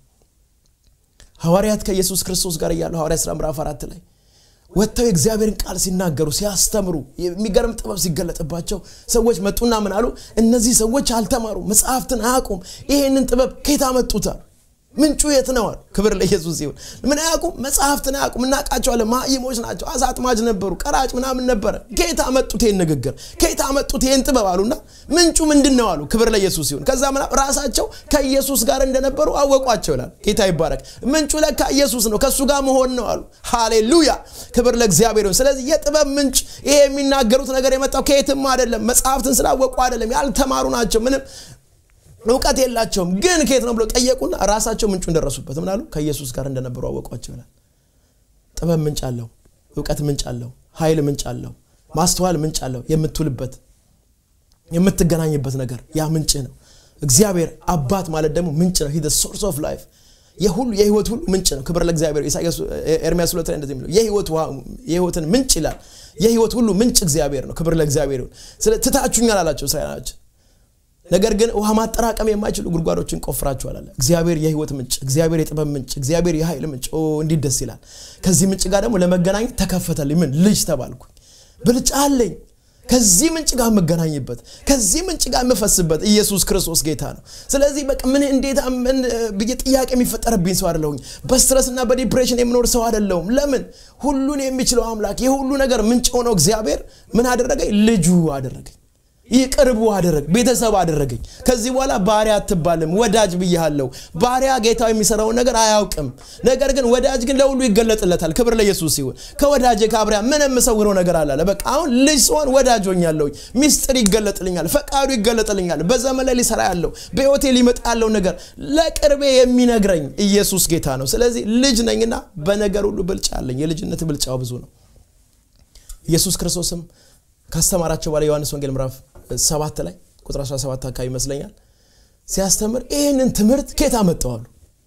ሐዋርያት ከኢየሱስ ክርስቶስ ጋር እያሉ ሐዋርያ ስራ ምዕራፍ አራት ላይ ወጥተው የእግዚአብሔርን ቃል ሲናገሩ ሲያስተምሩ የሚገርም ጥበብ ሲገለጥባቸው ሰዎች መጡና ምን አሉ እነዚህ ሰዎች አልተማሩ መጽሐፍትን አያውቁም ይሄንን ጥበብ ከየት አመጡታል ምንጩ የት ነው አሉ ክብር ለኢየሱስ ይሁን ምን አያውቁም መጽሐፍትን አያውቁም እናውቃቸዋለን ማይሞች ናቸው አሳ አጥማጅ ነበሩ ቀራጭ ምናምን ነበረ ከየት አመጡት ይህን ንግግር ከየት አመጡት ይህን ጥበብ አሉና ምንጩ ምንድን ነው አሉ ክብር ለኢየሱስ ይሁን ከዛ ምና ራሳቸው ከኢየሱስ ጋር እንደነበሩ አወቋቸው ይላል ጌታ ይባረክ ምንጩ ለካ ኢየሱስ ነው ከእሱ ጋር መሆን ነው አሉ ሃሌሉያ ክብር ለእግዚአብሔር ይሁን ስለዚህ የጥበብ ምንጭ ይሄ የሚናገሩት ነገር የመጣው ከየትም አይደለም መጽሐፍትን ስላወቁ አይደለም ያልተማሩ ናቸው ምንም እውቀት የላቸውም ግን ከየት ነው ብለው ጠየቁና ራሳቸው ምንጩን ደረሱበት ምናሉ ከኢየሱስ ጋር እንደነበሩ አወቋቸው ይላል ጥበብ ምንጭ አለው እውቀት ምንጭ አለው ኃይል ምንጭ አለው ማስተዋል ምንጭ አለው የምትውልበት የምትገናኝበት ነገር ያ ምንጭ ነው እግዚአብሔር አባት ማለት ደግሞ ምንጭ ነው ሂ ሶርስ ኦፍ ላይፍ የሁሉ የህይወት ሁሉ ምንጭ ነው ክብር ለእግዚአብሔር ኢሳያስ ኤርሚያስ ሁለት ላይ እንደዚህ የሚለው የህይወትን ምንጭ ይላል የህይወት ሁሉ ምንጭ እግዚአብሔር ነው ክብር ለእግዚአብሔር ይሁን ስለ ትታችሁኛል አላቸው እስራኤላች ነገር ግን ውሃ ማጠራቀም የማይችሉ ጉድጓዶችን ቆፍራችኋል አለ እግዚአብሔር የህይወት ምንጭ እግዚአብሔር የጥበብ ምንጭ እግዚአብሔር የኃይል ምንጭ እንዲህ ደስ ይላል ከዚህ ምንጭ ጋር ደግሞ ለመገናኘት ተከፈተልኝ ምን ልጅ ተባልኩኝ ብልጫ አለኝ ከዚህ ምንጭ ጋር የምገናኝበት ከዚህ ምንጭ ጋር የምፈስበት ኢየሱስ ክርስቶስ ጌታ ነው ስለዚህ በቃ ምን እንዴት ብዬ ጥያቄ የሚፈጠርብኝ ሰው አደለሁኝ በስትረስና በዲፕሬሽን የምኖር ሰው አደለሁም ለምን ሁሉን የሚችለው አምላክ የሁሉ ነገር ምንጭ ሆነው እግዚአብሔር ምን አደረገኝ ልጁ አደረገኝ ይህ ቅርቡ አደረግ ቤተሰብ አደረገኝ ከዚህ በኋላ ባሪያ አትባልም ወዳጅ ብያሃለው ባሪያ ጌታው የሚሰራውን ነገር አያውቅም ነገር ግን ወዳጅ ግን ለሁሉ ይገለጥለታል ክብር ለኢየሱስ ሲሆን ከወዳጅ ከአብሪያ ምን የምሰውረው ነገር አላለ በቃ አሁን ልጅ ሲሆን ወዳጅ ሆኛለሁ ሚስጥር ይገለጥልኛል ፈቃዱ ይገለጥልኛል በዘመን ላይ ሊሰራ ያለው በህይወቴ ሊመጣ ያለው ነገር ለቅርቤ የሚነግረኝ ኢየሱስ ጌታ ነው ስለዚህ ልጅ ነኝና በነገር ሁሉ ብልጫ አለኝ የልጅነት ብልጫው ብዙ ነው ኢየሱስ ክርስቶስም ካስተማራቸው በኋላ ዮሐንስ ወንጌል ምዕራፍ ሰባት ላይ ቁጥር 17 አካባቢ ይመስለኛል ሲያስተምር ይህንን ትምህርት ኬት አመጠዋሉ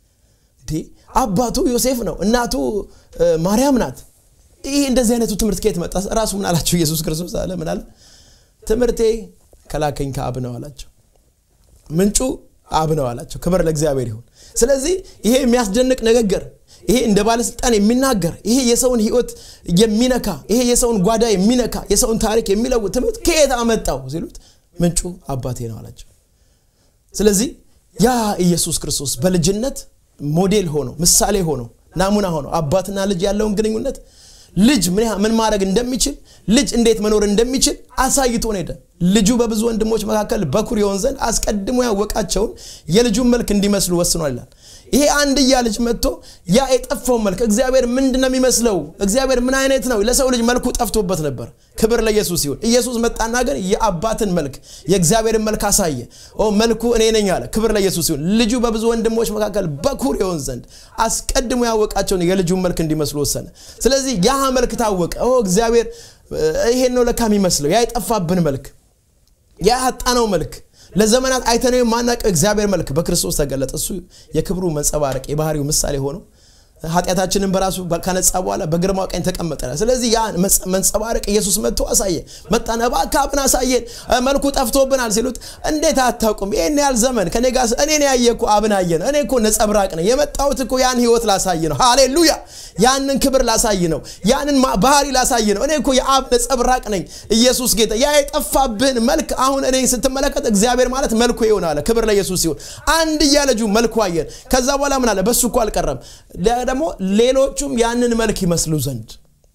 አባቱ ዮሴፍ ነው እናቱ ማርያም ናት ይህ እንደዚህ አይነቱ ትምህርት ኬት መጣ ራሱ ምን አላቸው ኢየሱስ ክርስቶስ አለ ምን አለ ትምህርቴ ከላከኝ ከአብ ነው አላቸው ምንጩ አብ ነው አላቸው ክብር ለእግዚአብሔር ይሁን ስለዚህ ይሄ የሚያስደንቅ ንግግር ይሄ እንደ ባለስልጣን የሚናገር ይሄ የሰውን ህይወት የሚነካ ይሄ የሰውን ጓዳ የሚነካ የሰውን ታሪክ የሚለውጥ ትምህርት ከየት አመጣው ሲሉት ምንጩ አባቴ ነው አላቸው ስለዚህ ያ ኢየሱስ ክርስቶስ በልጅነት ሞዴል ሆኖ ምሳሌ ሆኖ ናሙና ሆኖ አባትና ልጅ ያለውን ግንኙነት ልጅ ምን ማድረግ እንደሚችል ልጅ እንዴት መኖር እንደሚችል አሳይቶን ሄደ ልጁ በብዙ ወንድሞች መካከል በኩር የሆን ዘንድ አስቀድሞ ያወቃቸውን የልጁን መልክ እንዲመስሉ ወስኗል ይላል ይሄ አንድያ ልጅ መጥቶ ያ የጠፋው መልክ እግዚአብሔር ምንድን ነው የሚመስለው እግዚአብሔር ምን አይነት ነው ለሰው ልጅ መልኩ ጠፍቶበት ነበር ክብር ለኢየሱስ ይሁን ኢየሱስ መጣና ግን የአባትን መልክ የእግዚአብሔርን መልክ አሳየ መልኩ እኔ ነኝ አለ ክብር ለኢየሱስ ይሁን ልጁ በብዙ ወንድሞች መካከል በኩር የሆን ዘንድ አስቀድሞ ያወቃቸውን የልጁን መልክ እንዲመስሉ ወሰነ ስለዚህ ያ መልክ ታወቀ እግዚአብሔር ይሄን ነው ለካ የሚመስለው ያ የጠፋብን መልክ ያ ያጣነው መልክ ለዘመናት አይተነው የማናቀው እግዚአብሔር መልክ በክርስቶስ ተገለጠ እሱ የክብሩ መንጸባረቅ የባህሪው ምሳሌ ሆኖ ኃጢአታችንን በራሱ ከነጻ በኋላ በግርማ ቀኝ ተቀመጠ ስለዚህ ያ መንጸባረቅ ኢየሱስ መጥቶ አሳየ መጣና እባክህ አብን አሳየን መልኩ ጠፍቶብናል ሲሉት እንዴት አታውቁም ይህን ያህል ዘመን ከኔ ጋር እኔን ያየ እኮ አብን አየ ነው እኔ እኮ ነጸብራቅ ነው የመጣሁት እኮ ያን ህይወት ላሳይ ነው ሃሌሉያ ያንን ክብር ላሳይ ነው ያንን ባህሪ ላሳይ ነው እኔ እኮ የአብ ነጸብራቅ ነኝ ኢየሱስ ጌታ ያ የጠፋብህን መልክ አሁን እኔ ስትመለከት እግዚአብሔር ማለት መልኩ ይሆን አለ ክብር ለኢየሱስ ሲሆን አንድያ ልጁ መልኩ አየን ከዛ በኋላ ምን አለ በሱ እኮ አልቀረም ደግሞ ሌሎቹም ያንን መልክ ይመስሉ ዘንድ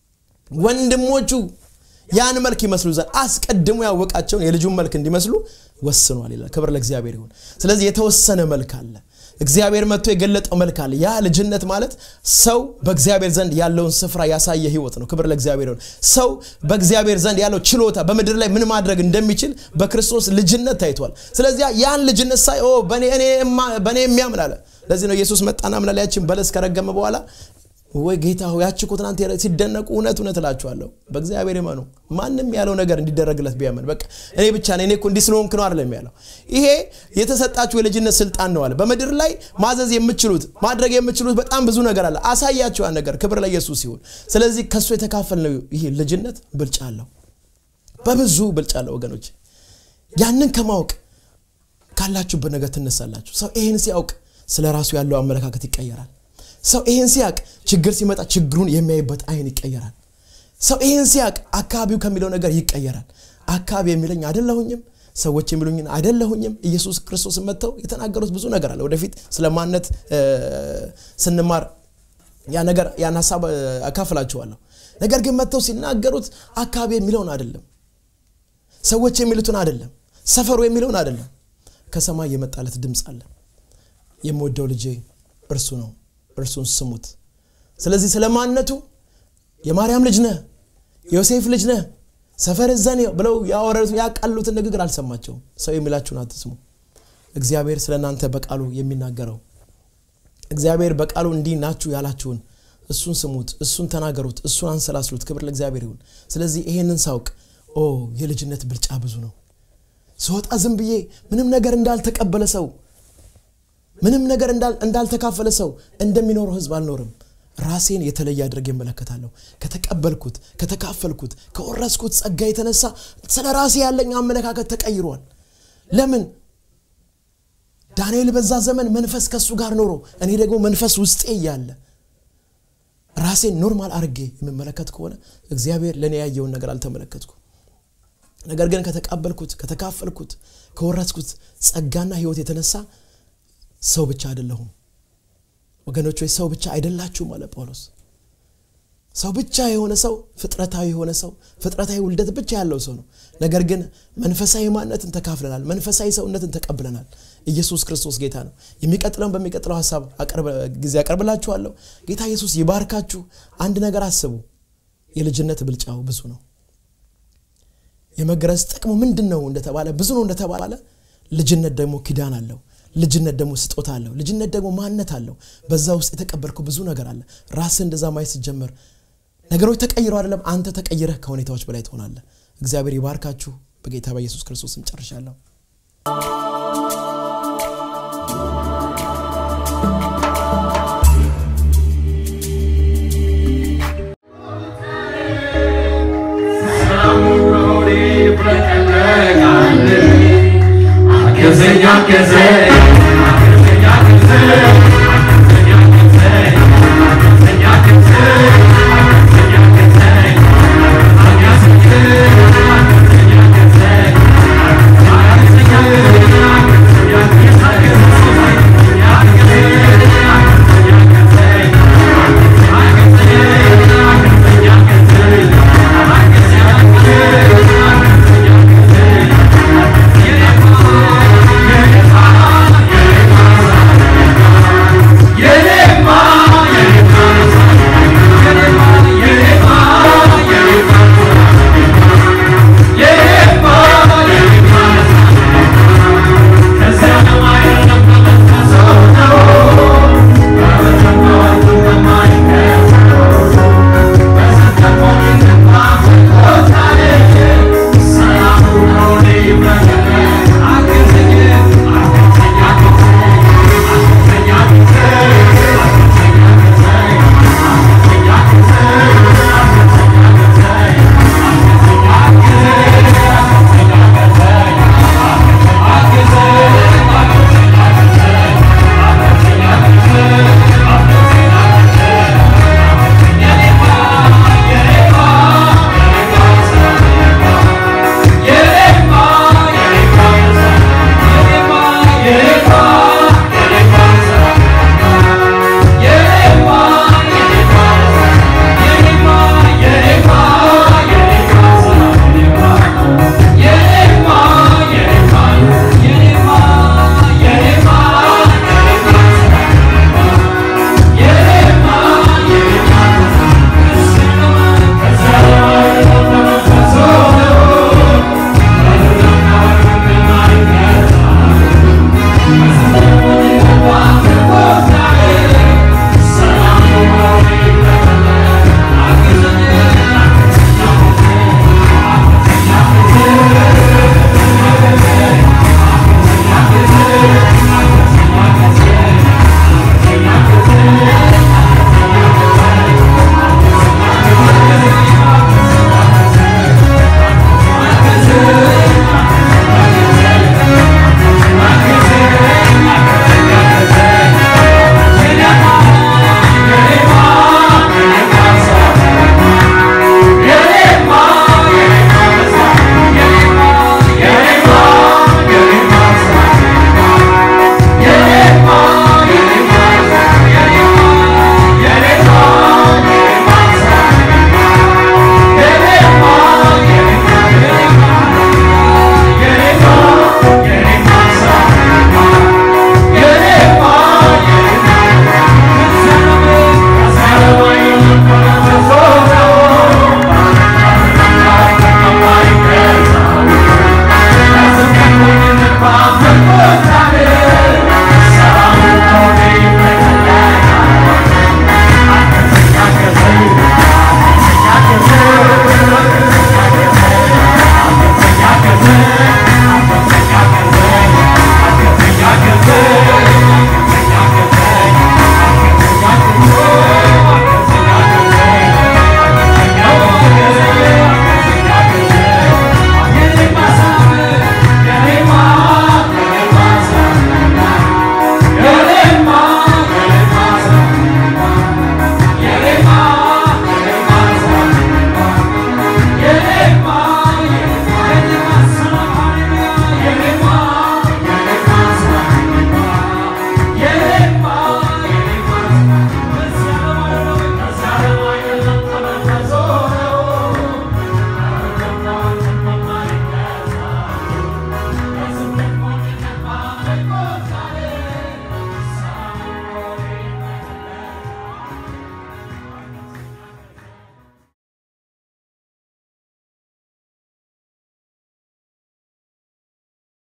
ወንድሞቹ ያን መልክ ይመስሉ ዘንድ አስቀድሞ ያወቃቸውን የልጁን መልክ እንዲመስሉ ወስኗል ይላል ክብር ለእግዚአብሔር ይሁን ስለዚህ የተወሰነ መልክ አለ እግዚአብሔር መጥቶ የገለጠው መልክ አለ ያ ልጅነት ማለት ሰው በእግዚአብሔር ዘንድ ያለውን ስፍራ ያሳየ ህይወት ነው ክብር ለእግዚአብሔር ይሁን ሰው በእግዚአብሔር ዘንድ ያለው ችሎታ በምድር ላይ ምን ማድረግ እንደሚችል በክርስቶስ ልጅነት ታይቷል ስለዚህ ያን ልጅነት ሳይ በእኔ የሚያምን አለ ለዚህ ነው ኢየሱስ መጣና ምን ያችን በለስ ከረገመ በኋላ ወይ ጌታ ሆይ ያቺ እኮ ትናንት ሲደነቁ እውነት እውነት እላችኋለሁ በእግዚአብሔር ይመኑ ማንም ያለው ነገር እንዲደረግለት ቢያመን በቃ እኔ ብቻ ነኝ እኔ እኮ እንዲህ ስለሆንክ ነው አይደለም ያለው ይሄ የተሰጣችሁ የልጅነት ስልጣን ነው አለ በምድር ላይ ማዘዝ የምችሉት ማድረግ የምችሉት በጣም ብዙ ነገር አለ አሳያችሁ ያን ነገር ክብር ለኢየሱስ ይሁን ስለዚህ ከእሱ የተካፈል ነው ይሄ ልጅነት ብልጫ አለው በብዙ ብልጫ አለው ወገኖች ያንን ከማወቅ ካላችሁበት ነገር ትነሳላችሁ ሰው ይህን ሲያውቅ ስለ ራሱ ያለው አመለካከት ይቀየራል ሰው ይህን ሲያቅ ችግር ሲመጣ ችግሩን የሚያይበት አይን ይቀየራል ሰው ይህን ሲያቅ አካባቢው ከሚለው ነገር ይቀየራል አካባቢ የሚለኝ አደለሁኝም ሰዎች የሚሉኝን አይደለሁኝም ኢየሱስ ክርስቶስ መጥተው የተናገሩት ብዙ ነገር አለ ወደፊት ስለ ማነት ስንማር ያ ነገር ያን ሀሳብ አካፍላችኋለሁ ነገር ግን መጥተው ሲናገሩት አካባቢ የሚለውን አይደለም ሰዎች የሚሉትን አይደለም ሰፈሩ የሚለውን አይደለም ከሰማይ የመጣለት ድምፅ አለ የምወደው ልጄ እርሱ ነው እርሱን ስሙት ስለዚህ ስለ ማንነቱ የማርያም ልጅ ነህ የዮሴፍ ልጅ ነህ ሰፈር ዘን ብለው ያወረዱት ያቃሉትን ንግግር አልሰማቸውም ሰው የሚላችሁን አትስሙ እግዚአብሔር ስለ እናንተ በቃሉ የሚናገረው እግዚአብሔር በቃሉ እንዲህ ናችሁ ያላችሁን እሱን ስሙት እሱን ተናገሩት እሱን አንሰላስሉት ክብር ለእግዚአብሔር ይሁን ስለዚህ ይሄንን ሳውቅ ኦ የልጅነት ብልጫ ብዙ ነው ስወጣ ዝም ብዬ ምንም ነገር እንዳልተቀበለ ሰው ምንም ነገር እንዳልተካፈለ ሰው እንደሚኖረው ህዝብ አልኖርም ራሴን የተለየ አድርግ ይመለከታለሁ ከተቀበልኩት ከተካፈልኩት ከወረስኩት ጸጋ የተነሳ ስለ ራሴ ያለኝ አመለካከት ተቀይሯል ለምን ዳንኤል በዛ ዘመን መንፈስ ከሱ ጋር ኖሮ እኔ ደግሞ መንፈስ ውስጤ እያለ ራሴን ኖርማል አርጌ የምመለከት ከሆነ እግዚአብሔር ለእኔ ያየውን ነገር አልተመለከትኩ ነገር ግን ከተቀበልኩት ከተካፈልኩት ከወረስኩት ጸጋና ህይወት የተነሳ ሰው ብቻ አይደለሁም ወገኖች ወይ ሰው ብቻ አይደላችሁም አለ ጳውሎስ ሰው ብቻ የሆነ ሰው ፍጥረታዊ የሆነ ሰው ፍጥረታዊ ውልደት ብቻ ያለው ሰው ነው ነገር ግን መንፈሳዊ ማንነትን ተካፍለናል መንፈሳዊ ሰውነትን ተቀብለናል ኢየሱስ ክርስቶስ ጌታ ነው የሚቀጥለውን በሚቀጥለው ሀሳብ ጊዜ ያቀርብላችኋለሁ ጌታ ኢየሱስ ይባርካችሁ አንድ ነገር አስቡ የልጅነት ብልጫው ብዙ ነው የመገረዝ ጥቅሙ ምንድን ነው እንደተባለ ብዙ ነው እንደተባለ ልጅነት ደግሞ ኪዳን አለው ልጅነት ደግሞ ስጦታ አለው ልጅነት ደግሞ ማንነት አለው በዛ ውስጥ የተቀበልከው ብዙ ነገር አለ ራስህ እንደዛ ማየት ስትጀምር ነገሮች ተቀይረው አይደለም አንተ ተቀይረህ ከሁኔታዎች በላይ ትሆናለህ እግዚአብሔር ይባርካችሁ በጌታ በኢየሱስ ክርስቶስም ጨርሻለሁ ነው